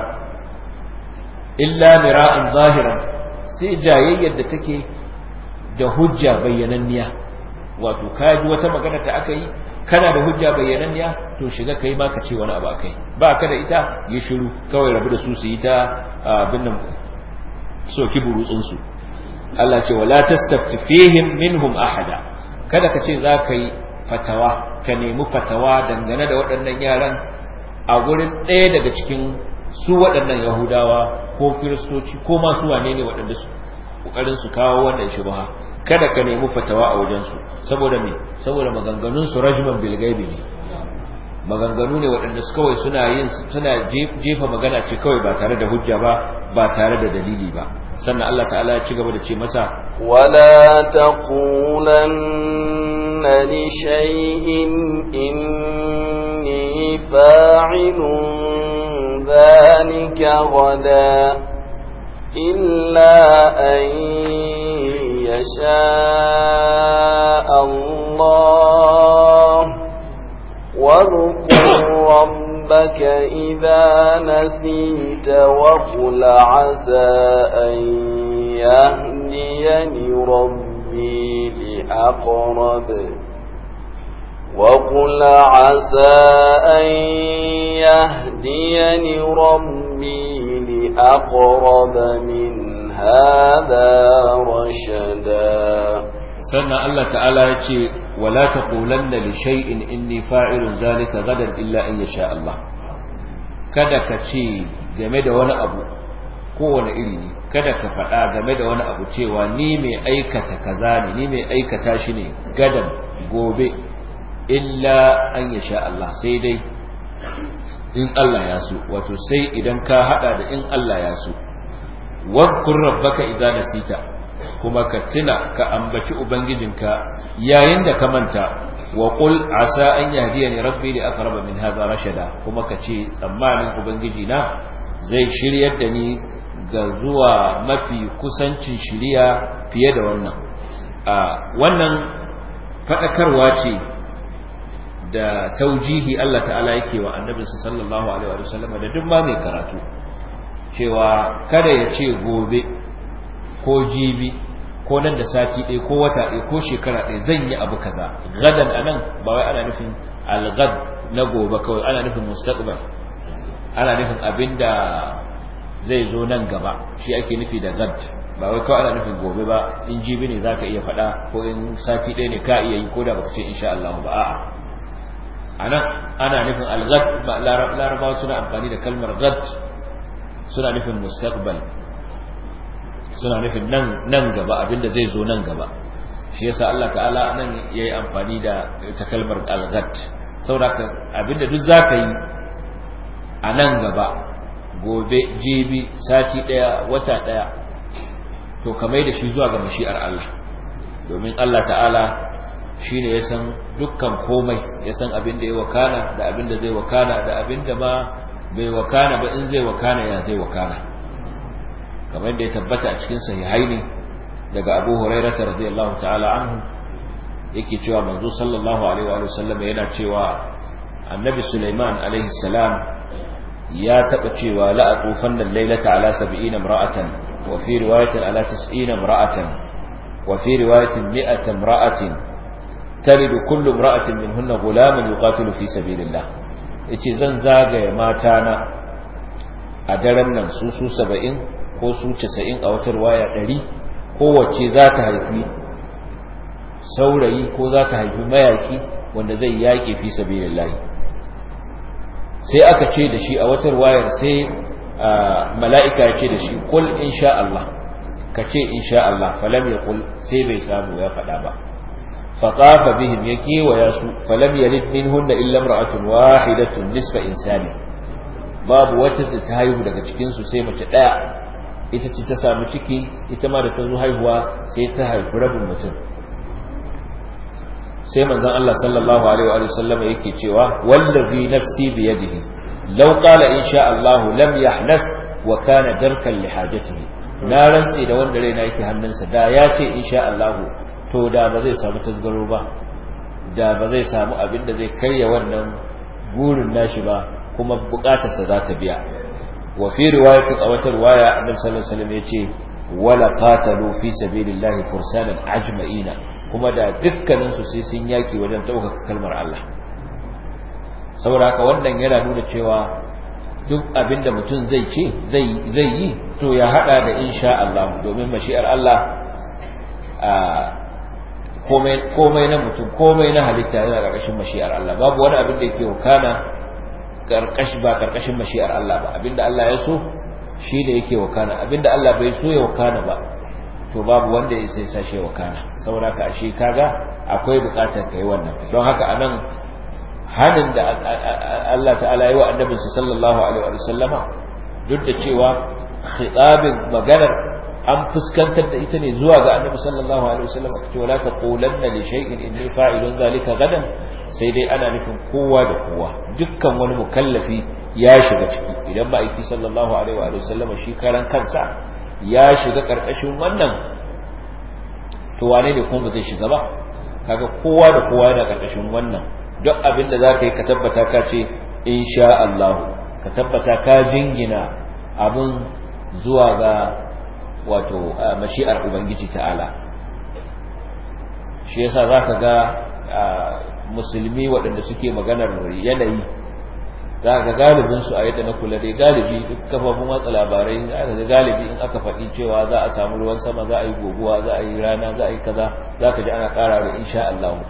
illa mira'an zahiran sai jayayyar da take da hujja bayyananniya wato kaji wata magana da aka yi kana da hujja bayyananniya to shiga kai ma ka ce wani abu akai ba ka da ita yi shiru kawai rabu da su su yi ta abin nan soki burutsun su Allah ce wala tastafti fihim minhum ahada kada ka ce za ka yi fatawa ka nemi fatawa dangane da waɗannan yaran a gurin ɗaya daga cikin su waɗannan yahudawa ko kiristoci ko masu wane ne waɗanda su kokarin su kawo wannan shubha kada ka nemi fatawa a wajen su saboda me saboda maganganun su rajman bil gaibi ne maganganu ne waɗanda su kawai suna yin suna jefa magana ce kawai ba tare da hujja ba ba tare da dalili ba sannan Allah ta'ala ya ci gaba da ce masa wala taqulanna لشيء إني فاعل ذلك غدا إلا أن يشاء الله واذكر ربك إذا نسيت وقل عسى أن يهديني ربي لأقرب وقل عسى أن يهديني ربي لأقرب من هذا رشدا sannan Allah ta'ala ya ce wala taqulanna li shay'in inni fa'ilun zalika gadan illa in yasha Allah kada ka ce game da wani abu kowane iri ne kada ka faɗa game da wani abu cewa ni mai aikata kaza ne ni mai aikata shi ne gadan gobe illa an yasha Allah sai dai in Allah ya so wato sai idan ka hada da in Allah ya so wadhkur rabbaka idza nasita kuma ka tuna ka ambaci ubangijinka yayin da ka manta wa qul asa an yahdiyani rabbi li aqrab min hadha rashada kuma ka ce tsammanin ubangiji na zai shiryar da ni ga zuwa mafi kusancin shiriya fiye da wannan a wannan fadakarwa ce da taujihi Allah ta'ala yake wa annabinsa sallallahu alaihi wa sallam da duk ma mai karatu cewa kada ya ce gobe ko jibi ko nan da sati ɗaya ko wata ɗaya ko shekara ɗaya zan yi abu kaza gadan anan ba wai ana nufin algad na gobe kawai ana nufin mustaqbal ana nufin abinda zai zo nan gaba shi ake nufi da gad ba wai kawai ana nufin gobe ba in jibi ne zaka iya faɗa ko in sati ɗaya ne ka iya yi ko da baka ce insha Allah ba a'a anan ana nufin algad ba larabawa suna amfani da kalmar gad suna nufin mustaqbal suna nufin nan nan gaba abinda zai zo nan gaba shi yasa Allah ta'ala nan yayi amfani da ta kalmar algad saboda abinda duk zaka yi a nan gaba gobe jibi sati daya wata daya to kamar da shi zuwa ga mashi'ar Allah domin Allah ta'ala shi ne ya san dukkan komai ya san abin da ya wakana da abin da zai wakana da abin da ma bai wakana ba in zai wakana ya zai wakana kamar da ya tabbata a cikin sahihaini daga Abu Hurairah radiyallahu ta'ala anhu yake cewa manzo sallallahu alaihi wa sallam yana cewa annabi Sulaiman alaihi salam ya taba cewa la atufanna al-lailata ala 70 imra'atan wa fi riwayatin ala 90 imra'atan wa fi riwayatin 100 imra'atin talidu kullu imra'atin minhunna ghulaman yuqatilu fi sabilillah yace zan zagaye mata na a daren nan su su 70 ko su 90 a wata riwaya 100 kowace za ta haifi saurayi ko za ta haifi mayaki wanda zai yaƙi fi sabilillah sai aka ce da shi a wata riwayar sai mala'ika ya ce da shi kul insha Allah ka ce insha Allah falam yaqul sai bai samu ya faɗa ba فطاف بهم يكي ويسو فلم يلد منهن إلا امرأة واحدة نصف إنسان باب وتد تهايه daga cikin su sai mace daya ita ce ta samu ciki ita ma da ta zo haihuwa sai ta haifi rabin mutum sai manzon Allah sallallahu alaihi wa sallam yake cewa wallazi nafsi bi yadihi law qala insha Allah lam yahnas wa kana darkan li hajatihi na rantsi da wanda raina yake hannunsa da ya ce insha Allah to da ba zai samu tasgaro ba da ba zai samu abin da zai karya wannan burin nashi ba kuma bukatarsa za ta biya wa fi riwayatin a wata riwaya annabi sallallahu alaihi wasallam yace wala qatalu fi sabilillahi fursanan ajma'ina kuma da dukkanin su sai sun yaki wajen ɗaukaka kalmar Allah saboda haka wannan yana nuna cewa duk abin da mutum zai ce zai zai yi to ya hada da insha Allah domin mashi'ar Allah a komai na mutum komai na halitta yana ƙarƙashin mashi'ar Allah babu wani abin da yake wakana ƙarƙashi ba ƙarƙashin mashi'ar Allah ba abinda Allah ya so shi da yake wakana abinda Allah bai so ya wakana ba to babu wanda ya sai sashe wakana saboda ka ashe kaga akwai buƙatar kai wannan don haka anan hanin da Allah ta'ala yi wa annabinsa sallallahu alaihi wa sallama duk da cewa khitabin maganar an fuskantar da ita ne zuwa ga annabi sallallahu alaihi wasallam aka ce wala taqulanna li shay'in inni fa'ilun zalika gadan sai dai ana nufin kowa da kowa dukkan wani mukallafi ya shiga ciki idan ba aiki sallallahu alaihi wa sallam shi karan kansa ya shiga karkashin wannan to wane ne kuma ba zai shiga ba kaga kowa da kowa yana karkashin wannan duk abin da zaka yi ka tabbata ka ce insha Allah ka tabbata ka jingina abin zuwa ga wato mashi'ar ubangiji ta'ala shi yasa zaka ga musulmi waɗanda suke maganar yanayi za ga galibin su a yadda na kula dai galibi duk kafafun watsa labarai za ga galibi in aka faɗi cewa za a samu ruwan sama za a yi goguwa za a yi rana za a yi kaza za ka ji ana ƙara da insha Allah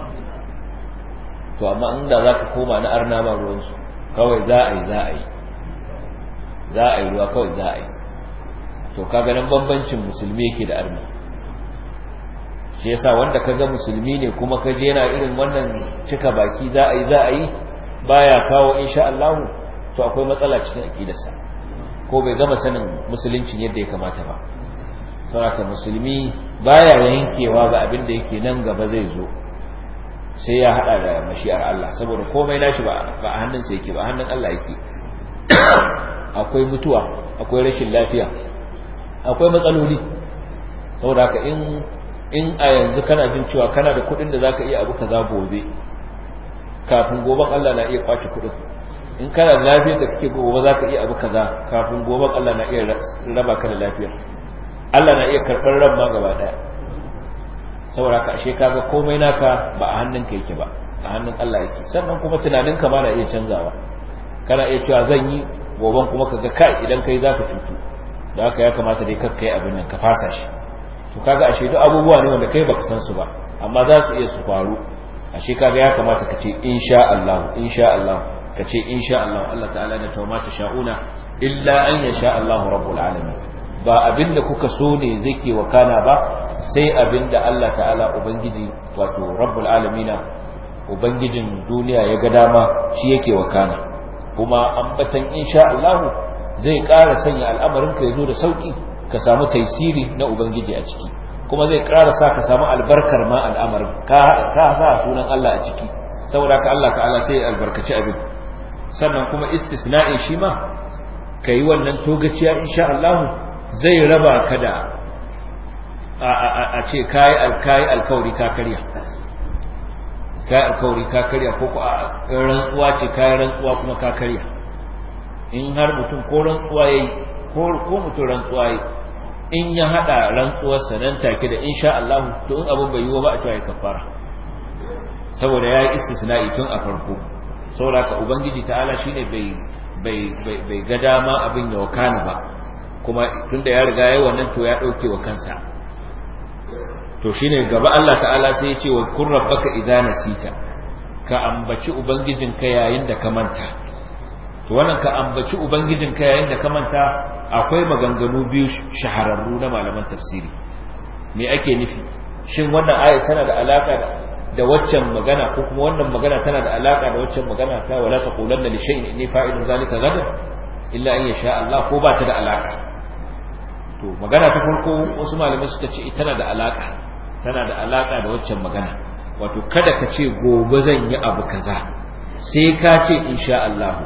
to amma inda za ka koma na arna ba ruwansu kawai za a yi za a yi za a yi ruwa kawai za a yi to kaga nan bambancin musulmi yake da arna shi yasa wanda kaga musulmi ne kuma ka je yana irin wannan cika baki za a yi za a yi baya kawo insha Allah to akwai matsala cikin aqidarsa ko bai gama sanin musuluncin yadda ya kamata ba saboda musulmi baya yankewa ga abin da yake nan gaba zai zo sai ya hada da mashi'ar Allah saboda komai nashi ba ba a hannunsa yake ba a hannun Allah yake akwai mutuwa akwai rashin lafiya akwai matsaloli saboda haka in in a yanzu kana jin cewa kana da kuɗin da zaka iya abu kaza gobe kafin goben Allah na iya kwace kuɗin in kana da lafiyar da kake gobe zaka iya abu kaza kafin goben Allah na iya raba ka da lafiyar Allah na iya karɓar ran ma gaba daya saboda ka ashe kaga komai naka ba a hannunka yake ba a hannun Allah yake sannan kuma tunaninka ma na iya canzawa kana iya cewa zan yi goben kuma kaga kai idan kai zaka cutu da haka ya kamata dai kakka yi abin nan ka fasa shi to kaga ashe duk abubuwa ne wanda kai baka san su ba amma za su iya su faru ashe kaga ya kamata ka ce insha Allah insha Allah ka ce insha Allah Allah ta'ala na tawma ta sha'una illa an yasha Allah rabbul alamin ba abinda kuka so ne zai ke wakana ba sai abinda Allah ta'ala ubangiji wato rabbul alamina ubangijin duniya ya ga dama shi yake wakana kuma ambatan insha Allah zai ƙara sanya al'amarinka ya zo da sauƙi ka samu taisiri na ubangiji a ciki kuma zai ƙara sa ka samu albarkar ma al'amarin ka sa sunan Allah a ciki saboda ka Allah ta'ala sai albarkaci abin sannan kuma istisna'i shi ma ka yi wannan togaciya insha Allah zai raba ka da a ce kayi alkawari ka karya kayi alkawari ka karya ko ku a rantsuwa ce kayi rantsuwa kuma ka karya in har mutum ko rantsuwa yayi ko mutum rantsuwa yayi in ya hada rantsuwarsa nan take da insha Allah to in abin bai yi ba a cewa ya kafara saboda yayi istisna'i tun a farko saboda ka ubangiji ta'ala shine bai bai bai ga dama abin ya wakana ba kuma tunda ya riga yayi wannan to ya dauke wa kansa to shine gaba Allah ta'ala sai ya ce wa zkur rabbaka idza nasita ka ambaci ubangijinka yayin da ka manta to wannan ka ambaci ubangijinka yayin da ka manta akwai maganganu biyu shahararru na malaman tafsiri me ake nufi shin wannan aya tana da alaka da da waccan magana ko kuma wannan magana tana da alaka da waccan magana ta wala taqulanna li shay'in inni fa'ilun zalika gadan illa an yasha Allah ko ba ta da alaka to magana ta farko wasu malamai suka ce tana da alaka tana da alaka da waccan magana wato kada ka ce gobe zan yi abu kaza sai ka ce insha Allah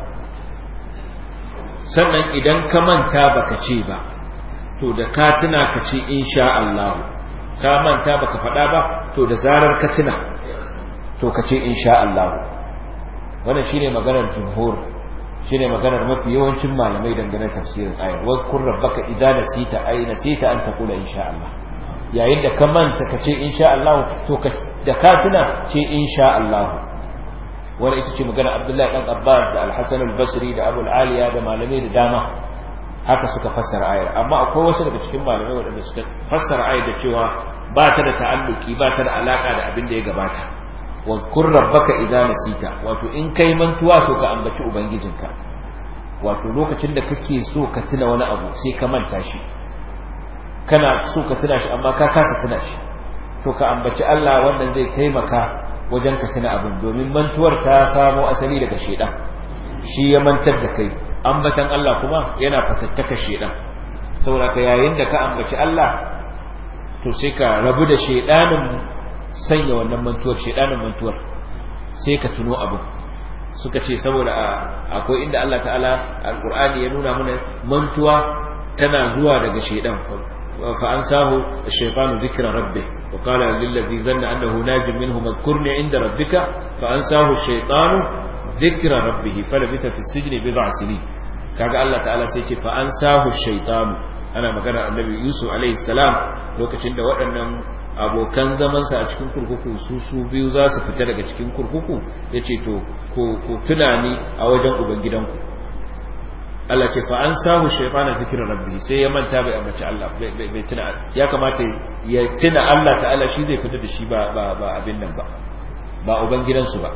sannan idan ka manta baka ce ba to da ka tuna ka ce insha Allah ka manta baka faɗa ba to da zarar ka tuna to ka ce insha Allah wannan shine maganar jumhur shine maganar mafi yawancin malamai dangane tafsirin ayar wazkur rabbaka idza nasita ay nasita an taqula insha Allah yayin da ka manta ka ce insha Allah to ka da ka tuna ce insha Allah wanda ita ce magana Abdullahi dan Abbas da Al-Hasan al-Basri da Abu al-Aliya da malamai da dama haka suka fassara ayar amma akwai wasu daga cikin malamai waɗanda suka fassara ayar da cewa ba ta da ta'alluki ba ta da alaka da abin da ya gabata wazkur rabbaka idza nasita wato in kai mantuwa to ka ambaci ubangijinka wato lokacin da kake so ka tuna wani abu sai ka manta shi kana so ka tuna shi amma ka kasa tuna shi to ka ambaci Allah wannan zai taimaka wajen ka tuna abin domin mantuwar ta samo asali daga shedan shi ya mantar da kai ambatan Allah kuma yana fatattaka shedan saboda ka yayin da ka ambaci Allah to sai ka rabu da shedanin sanya wannan mantuwar shedanin mantuwar sai ka tuno abu suka ce saboda akwai inda Allah ta'ala alqur'ani ya nuna mana mantuwa tana zuwa daga shedan fa ansahu ash-shaytanu dhikra rabbih wa qala lil ladhi dhanna annahu najim minhu madhkurni 'inda rabbika fa ansahu ash-shaytanu dhikra rabbih falabitha fi as-sijni bid'a sinin kaga Allah ta'ala sai ce fa ansahu ash-shaytanu ana magana annabi Yusuf alaihi salam lokacin da waɗannan abokan zamansa a cikin kurkuku su su biyu za su fita daga cikin kurkuku ya ce to ku tunani a wajen ubangidanku Allah ce fa an samu shaifana zikirar rabbi sai ya manta bai ambaci Allah bai tuna ya kamata ya tuna Allah ta'ala shi zai fita da shi ba ba abin nan ba ba ubangidansu ba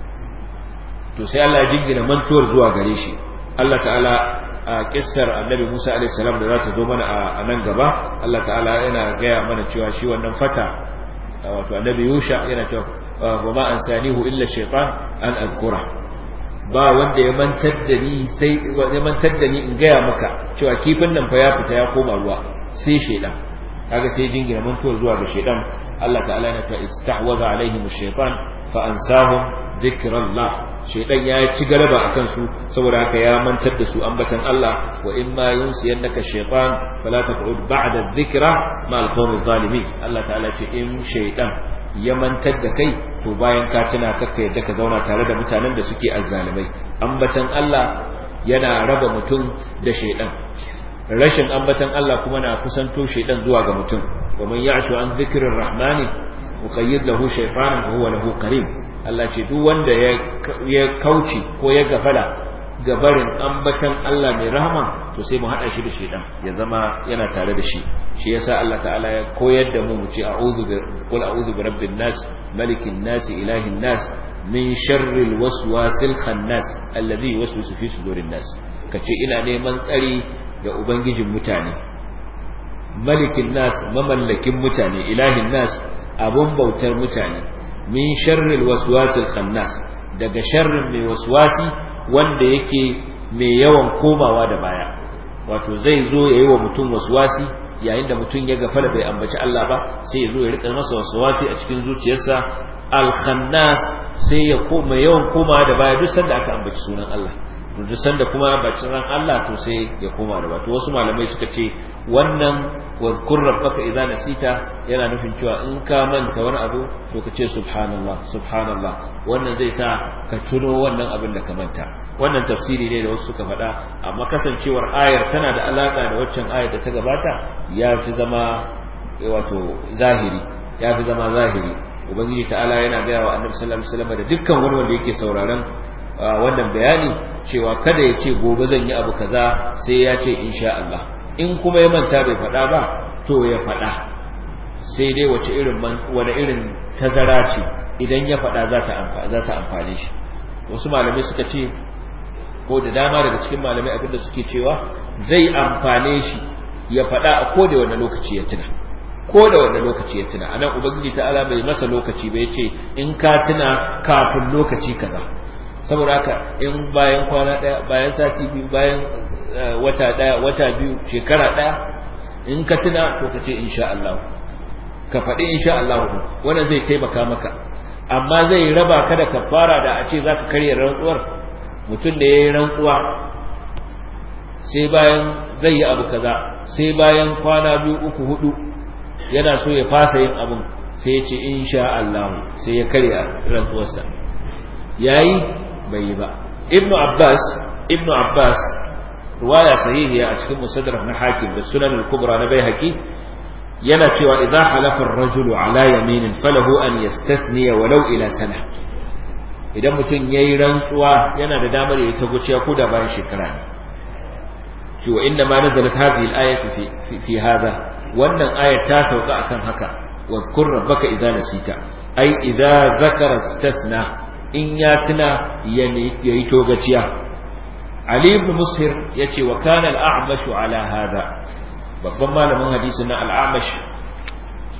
to sai Allah ya jingina mantuwar zuwa gare shi Allah ta'ala a kissar annabi Musa alaihi salam da za ta zo mana a nan gaba Allah ta'ala yana gaya mana cewa shi wannan fata wato annabi Yusha yana cewa wa ma ansanihu illa shaytan an azkura ba wanda ya mantar da ni sai ya mantar da ni in gaya maka cewa kifin nan fa ya fita ya koma ruwa sai shaydan kaga sai jingina mantuwar zuwa ga shaydan Allah ta'ala yana cewa istahwaza alaihim ash-shaytan fa ansahum dhikrallah shaidan ya ci galaba akan su saboda haka ya mantar da su ambatan Allah wa in ma yunsiyannaka shaytan fala taq'ud ba'da dhikra ma al-qawmi zalimin Allah ta'ala ce in shaidan ya mantar da kai to bayan ka tuna kakka yadda ka zauna tare da mutanen da suke azzalimai ambatan Allah yana raba mutum da shaidan rashin ambatan Allah kuma na kusanto shaidan zuwa ga mutum wa man ya'shu an dhikrir rahmani uqayyid lahu shaytanan wa huwa lahu qarin Allah ce duk wanda ya kauce ko ya gafala gabarin ambatan Allah mai rahama to sai mu hada shi da shedan ya zama yana tare da shi shi yasa Allah ta'ala ya koyar da mu mu ce a'udhu bi qul a'udhu bi rabbin nas malikin nas ilahin nas min sharril waswasil khannas alladhi yuwaswisu fi sudurin nas kace ina neman tsari da ubangijin mutane malikin nas mamallakin mutane ilahin nas abun bautar mutane min sharril waswasil khannas daga sharrin mai waswasi wanda yake mai yawan komawa da baya wato zai zo yayi wa mutum waswasi yayin da mutum ya gafala bai ambaci Allah ba sai ya zo ya rika masa waswasi a cikin zuciyarsa al khannas sai ya koma yawan komawa da baya duk sanda aka ambaci sunan Allah to duk sanda kuma bacin ran Allah to sai ya koma da baya to wasu malamai suka ce wannan wazkur rabbaka idza nasita yana nufin cewa in ka manta wani abu to ka ce subhanallah subhanallah wannan zai sa ka tuno wannan abin da ka manta wannan tafsiri ne da wasu suka faɗa amma kasancewar ayar tana da alaka da waccan ayar da ta gabata ya fi zama wato zahiri ya fi zama zahiri ubangiji ta'ala yana gaya wa annabi sallallahu alaihi wasallam da dukkan wani wanda yake sauraron wannan bayani cewa kada ya ce gobe zan yi abu kaza sai ya ce insha Allah in kuma ya manta bai faɗa ba to ya faɗa sai dai wace irin wani irin tazara ce idan ya faɗa za ta amfane shi wasu malamai suka ce ko da dama daga cikin malamai abinda suke cewa zai amfane shi ya faɗa a ko da wani lokaci ya tuna ko da wani lokaci ya tuna anan ubangiji ta'ala bai masa lokaci bai ce in ka tuna kafin lokaci kaza saboda haka in bayan kwana daya bayan sati biyu bayan wata daya wata biyu shekara daya in ka tuna to ka ce insha Allah ka faɗi insha Allah wannan zai taimaka maka amma zai raba ka da kafara da a ce zaka karya rantsuwar mutum da yayi rantsuwa sai bayan zai yi abu kaza sai bayan kwana biyu uku hudu yana so ya fasa yin abun sai ya ce insha Allah sai ya karya rantsuwarsa yayi bai yi ba ibnu abbas ibnu abbas ruwaya sahihiya a cikin musaddarak na hakim da sunan al-kubra na baihaqi yana cewa idza halafa ar-rajulu ala yaminin falahu an yastathniya walau ila sana idan mutum yayi rantsuwa yana da damar yayi taguciya ko da bayan shekara ne shi wa inna ma nazalat hadhihi al-ayatu fi fi hadha wannan ayat ta sauka akan haka wazkur rabbaka idza nasita ai idza zakara istasna in ya tuna ya yi togaciya Ali ibn Mushir yace wa kana al-A'mash ala hada babban malamin hadisi na al-A'mash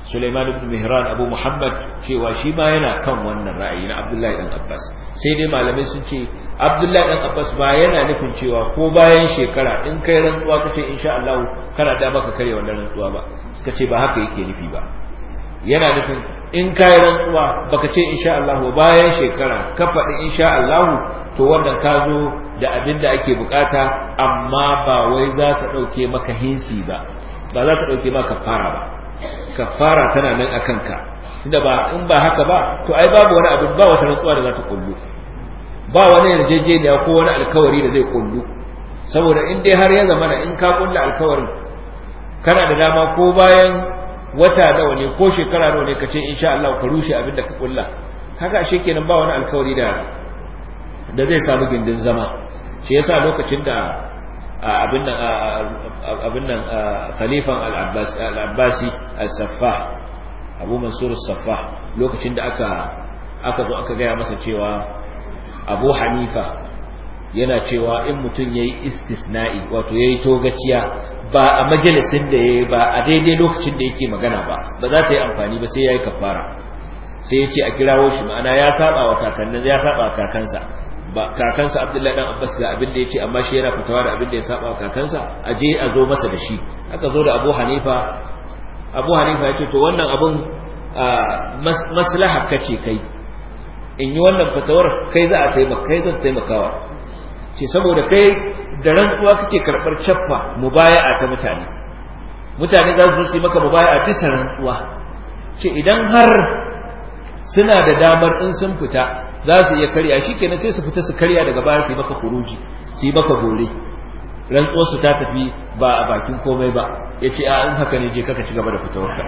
Sulaiman ibn Mihran Abu Muhammad cewa shi ma yana kan wannan ra'ayi na Abdullahi dan Abbas sai dai malamai sun ce Abdullahi dan Abbas ba yana nufin cewa ko bayan shekara in kai rantsuwa kace insha Allah kana da maka kare wannan rantsuwa ba suka ce ba haka yake nufi ba yana nufin in kai rantsuwa baka ce insha Allah bayan shekara ka faɗi insha Allah to wannan ka zo da abin da ake bukata amma ba wai za ta dauke maka hinsi ba ba za ta dauke maka kafara ba kafara tana nan akan ka inda ba in ba haka ba to ai babu wani abin ba wata rantsuwa da za ta kullu ba wani yarjejeniya ko wani alkawari da zai kullu saboda in dai har ya zama in ka kulla alkawarin kana da dama ko bayan wata nawa ne ko shekara nawa ne ka ce insha Allah ka rushe abin da ka kulla kaga ashe kenan ba wani alkawari da da zai samu gindin zama shi yasa lokacin da abin nan abin nan khalifan al-Abbas al-Abbasi al-Saffah Abu Mansur al-Saffah lokacin da aka aka zo aka gaya masa cewa Abu Hanifa yana cewa in mutum yayi istisna'i wato yayi togaciya ba a majalisin da yayi ba a daidai lokacin da yake magana ba ba za ta yi amfani ba sai yayi kafara sai ya ce a kirawo shi ma'ana ya saba wa kakannin ya saba wa kakansa ba kakansa Abdullahi dan Abbas ga abin da yace amma shi yana fitawa da abin da ya saba wa kakansa a je a zo masa da shi aka zo da Abu Hanifa Abu Hanifa ya ce to wannan abun maslaha kace kai in yi wannan fatawar kai za a taimaka kai zan taimakawa ce saboda kai da rantsuwa kake karɓar caffa mubaya'a ta mutane mutane za su yi maka mubaya'a bisa rantsuwa ce idan har suna da damar in sun fita za su iya karya shi kenan sai su fita su karya daga baya su yi maka kuruji su yi maka gore rantsuwar su ta tafi ba a bakin komai ba ya ce a in haka ne je kaka ci gaba da fitawarka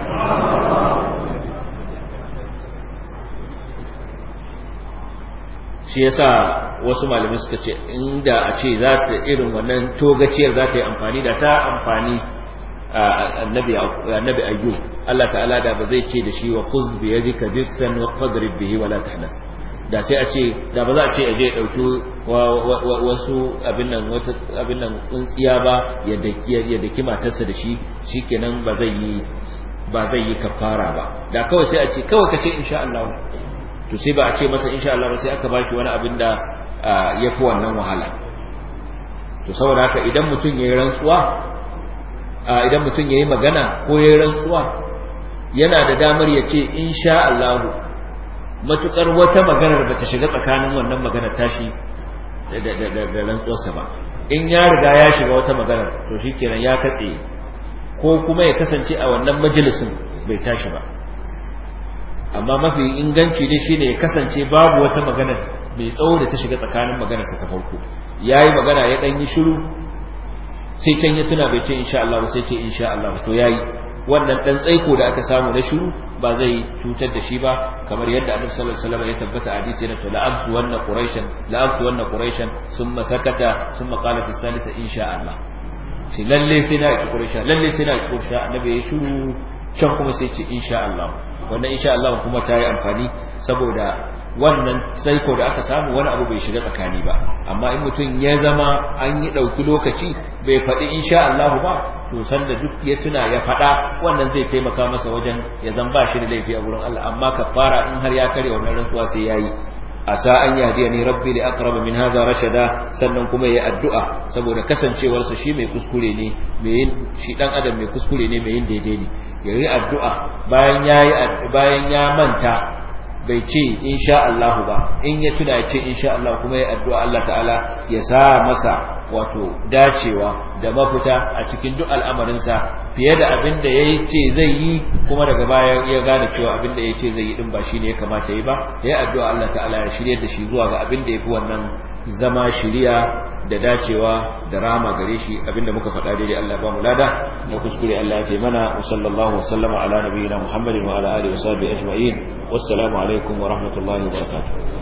shi yasa wasu malamai suka ce inda a ce za ta irin wannan togaciyar za ta yi amfani da ta amfani annabi annabi ayyub Allah ta'ala da ba zai ce da shi wa khuz bi yadika diksan wa qadrib bihi wala tahnas da sai a ce da ba za a ce aje ya dauki wasu abin nan wata abin nan tsuntsiya ba ya daki ya daki matarsa da shi shikenan ba zai yi ba zai yi kafara ba da kawai sai a ce kawai ka ce insha Allah to sai ba a ce masa insha Allah ba sai aka baki wani abin da ya fi wannan wahala to saboda haka idan mutum ya yi rantsuwa idan mutum ya yi magana ko ya yi rantsuwa yana da damar ya ce insha Allah matukar wata maganar ba ta shiga tsakanin wannan maganar tashi da rantsuwarsa ba in ya riga ya shiga wata maganar to shikenan ya katse ko kuma ya kasance a wannan majalisin bai tashi ba amma mafi inganci ne shine ya kasance babu wata magana mai tsawo da ta shiga tsakanin maganarsa ta farko yayi magana ya dan yi shiru sai can ya tuna bai ce insha Allah ba sai ce insha Allah to yayi wannan dan tsaiko da aka samu na shiru ba zai cutar da shi ba kamar yadda Annabi sallallahu alaihi wasallam ya tabbata a hadisi na to la'abtu wanna quraishan la'abtu wanna quraishan thumma sakata thumma qala fi salisa insha Allah shi lalle sai na ki quraisha lalle sai na ki quraisha annabi ya shiru can kuma sai ce insha Allah wannan insha Allah kuma ta yi amfani saboda wannan saiko da aka samu wani abu bai shiga tsakani ba amma in mutum ya zama an yi ɗauki lokaci bai faɗi insha Allah ba to sanda duk ya tuna ya faɗa wannan zai taimaka masa wajen ya zan ba shi da laifi a wurin Allah amma kafara in har ya kare wannan rantsuwa sai yayi asa an yahdiya ni rabbi li aqrab min hadha rashada sannan kuma yayi addu'a saboda kasancewar sa shi mai kuskure ne mai yin shi dan adam mai kuskure ne mai yin daidai ne yayi addu'a bayan yayi bayan ya manta bai ce insha Allah ba in ya tuna ya ce insha Allah kuma yayi addu'a Allah ta'ala ya sa masa wato dacewa da mafita a cikin duk al'amarinsa fiye da abin da ya ce zai yi kuma daga baya ya gane cewa abin da ya ce zai yi din ba shi ne ya kamata yi ba ya yi addu'a Allah ta'ala ya shirya da shi zuwa ga abin da ya fi wannan zama shiriya da dacewa da rama gare shi abin da muka faɗa daidai Allah ba mu lada na kuskure Allah ya fi mana wa sallallahu wa sallama ala nabiyyina Muhammadin wa ala alihi wa sahbihi ajma'in wassalamu alaikum wa rahmatullahi wa barakatuh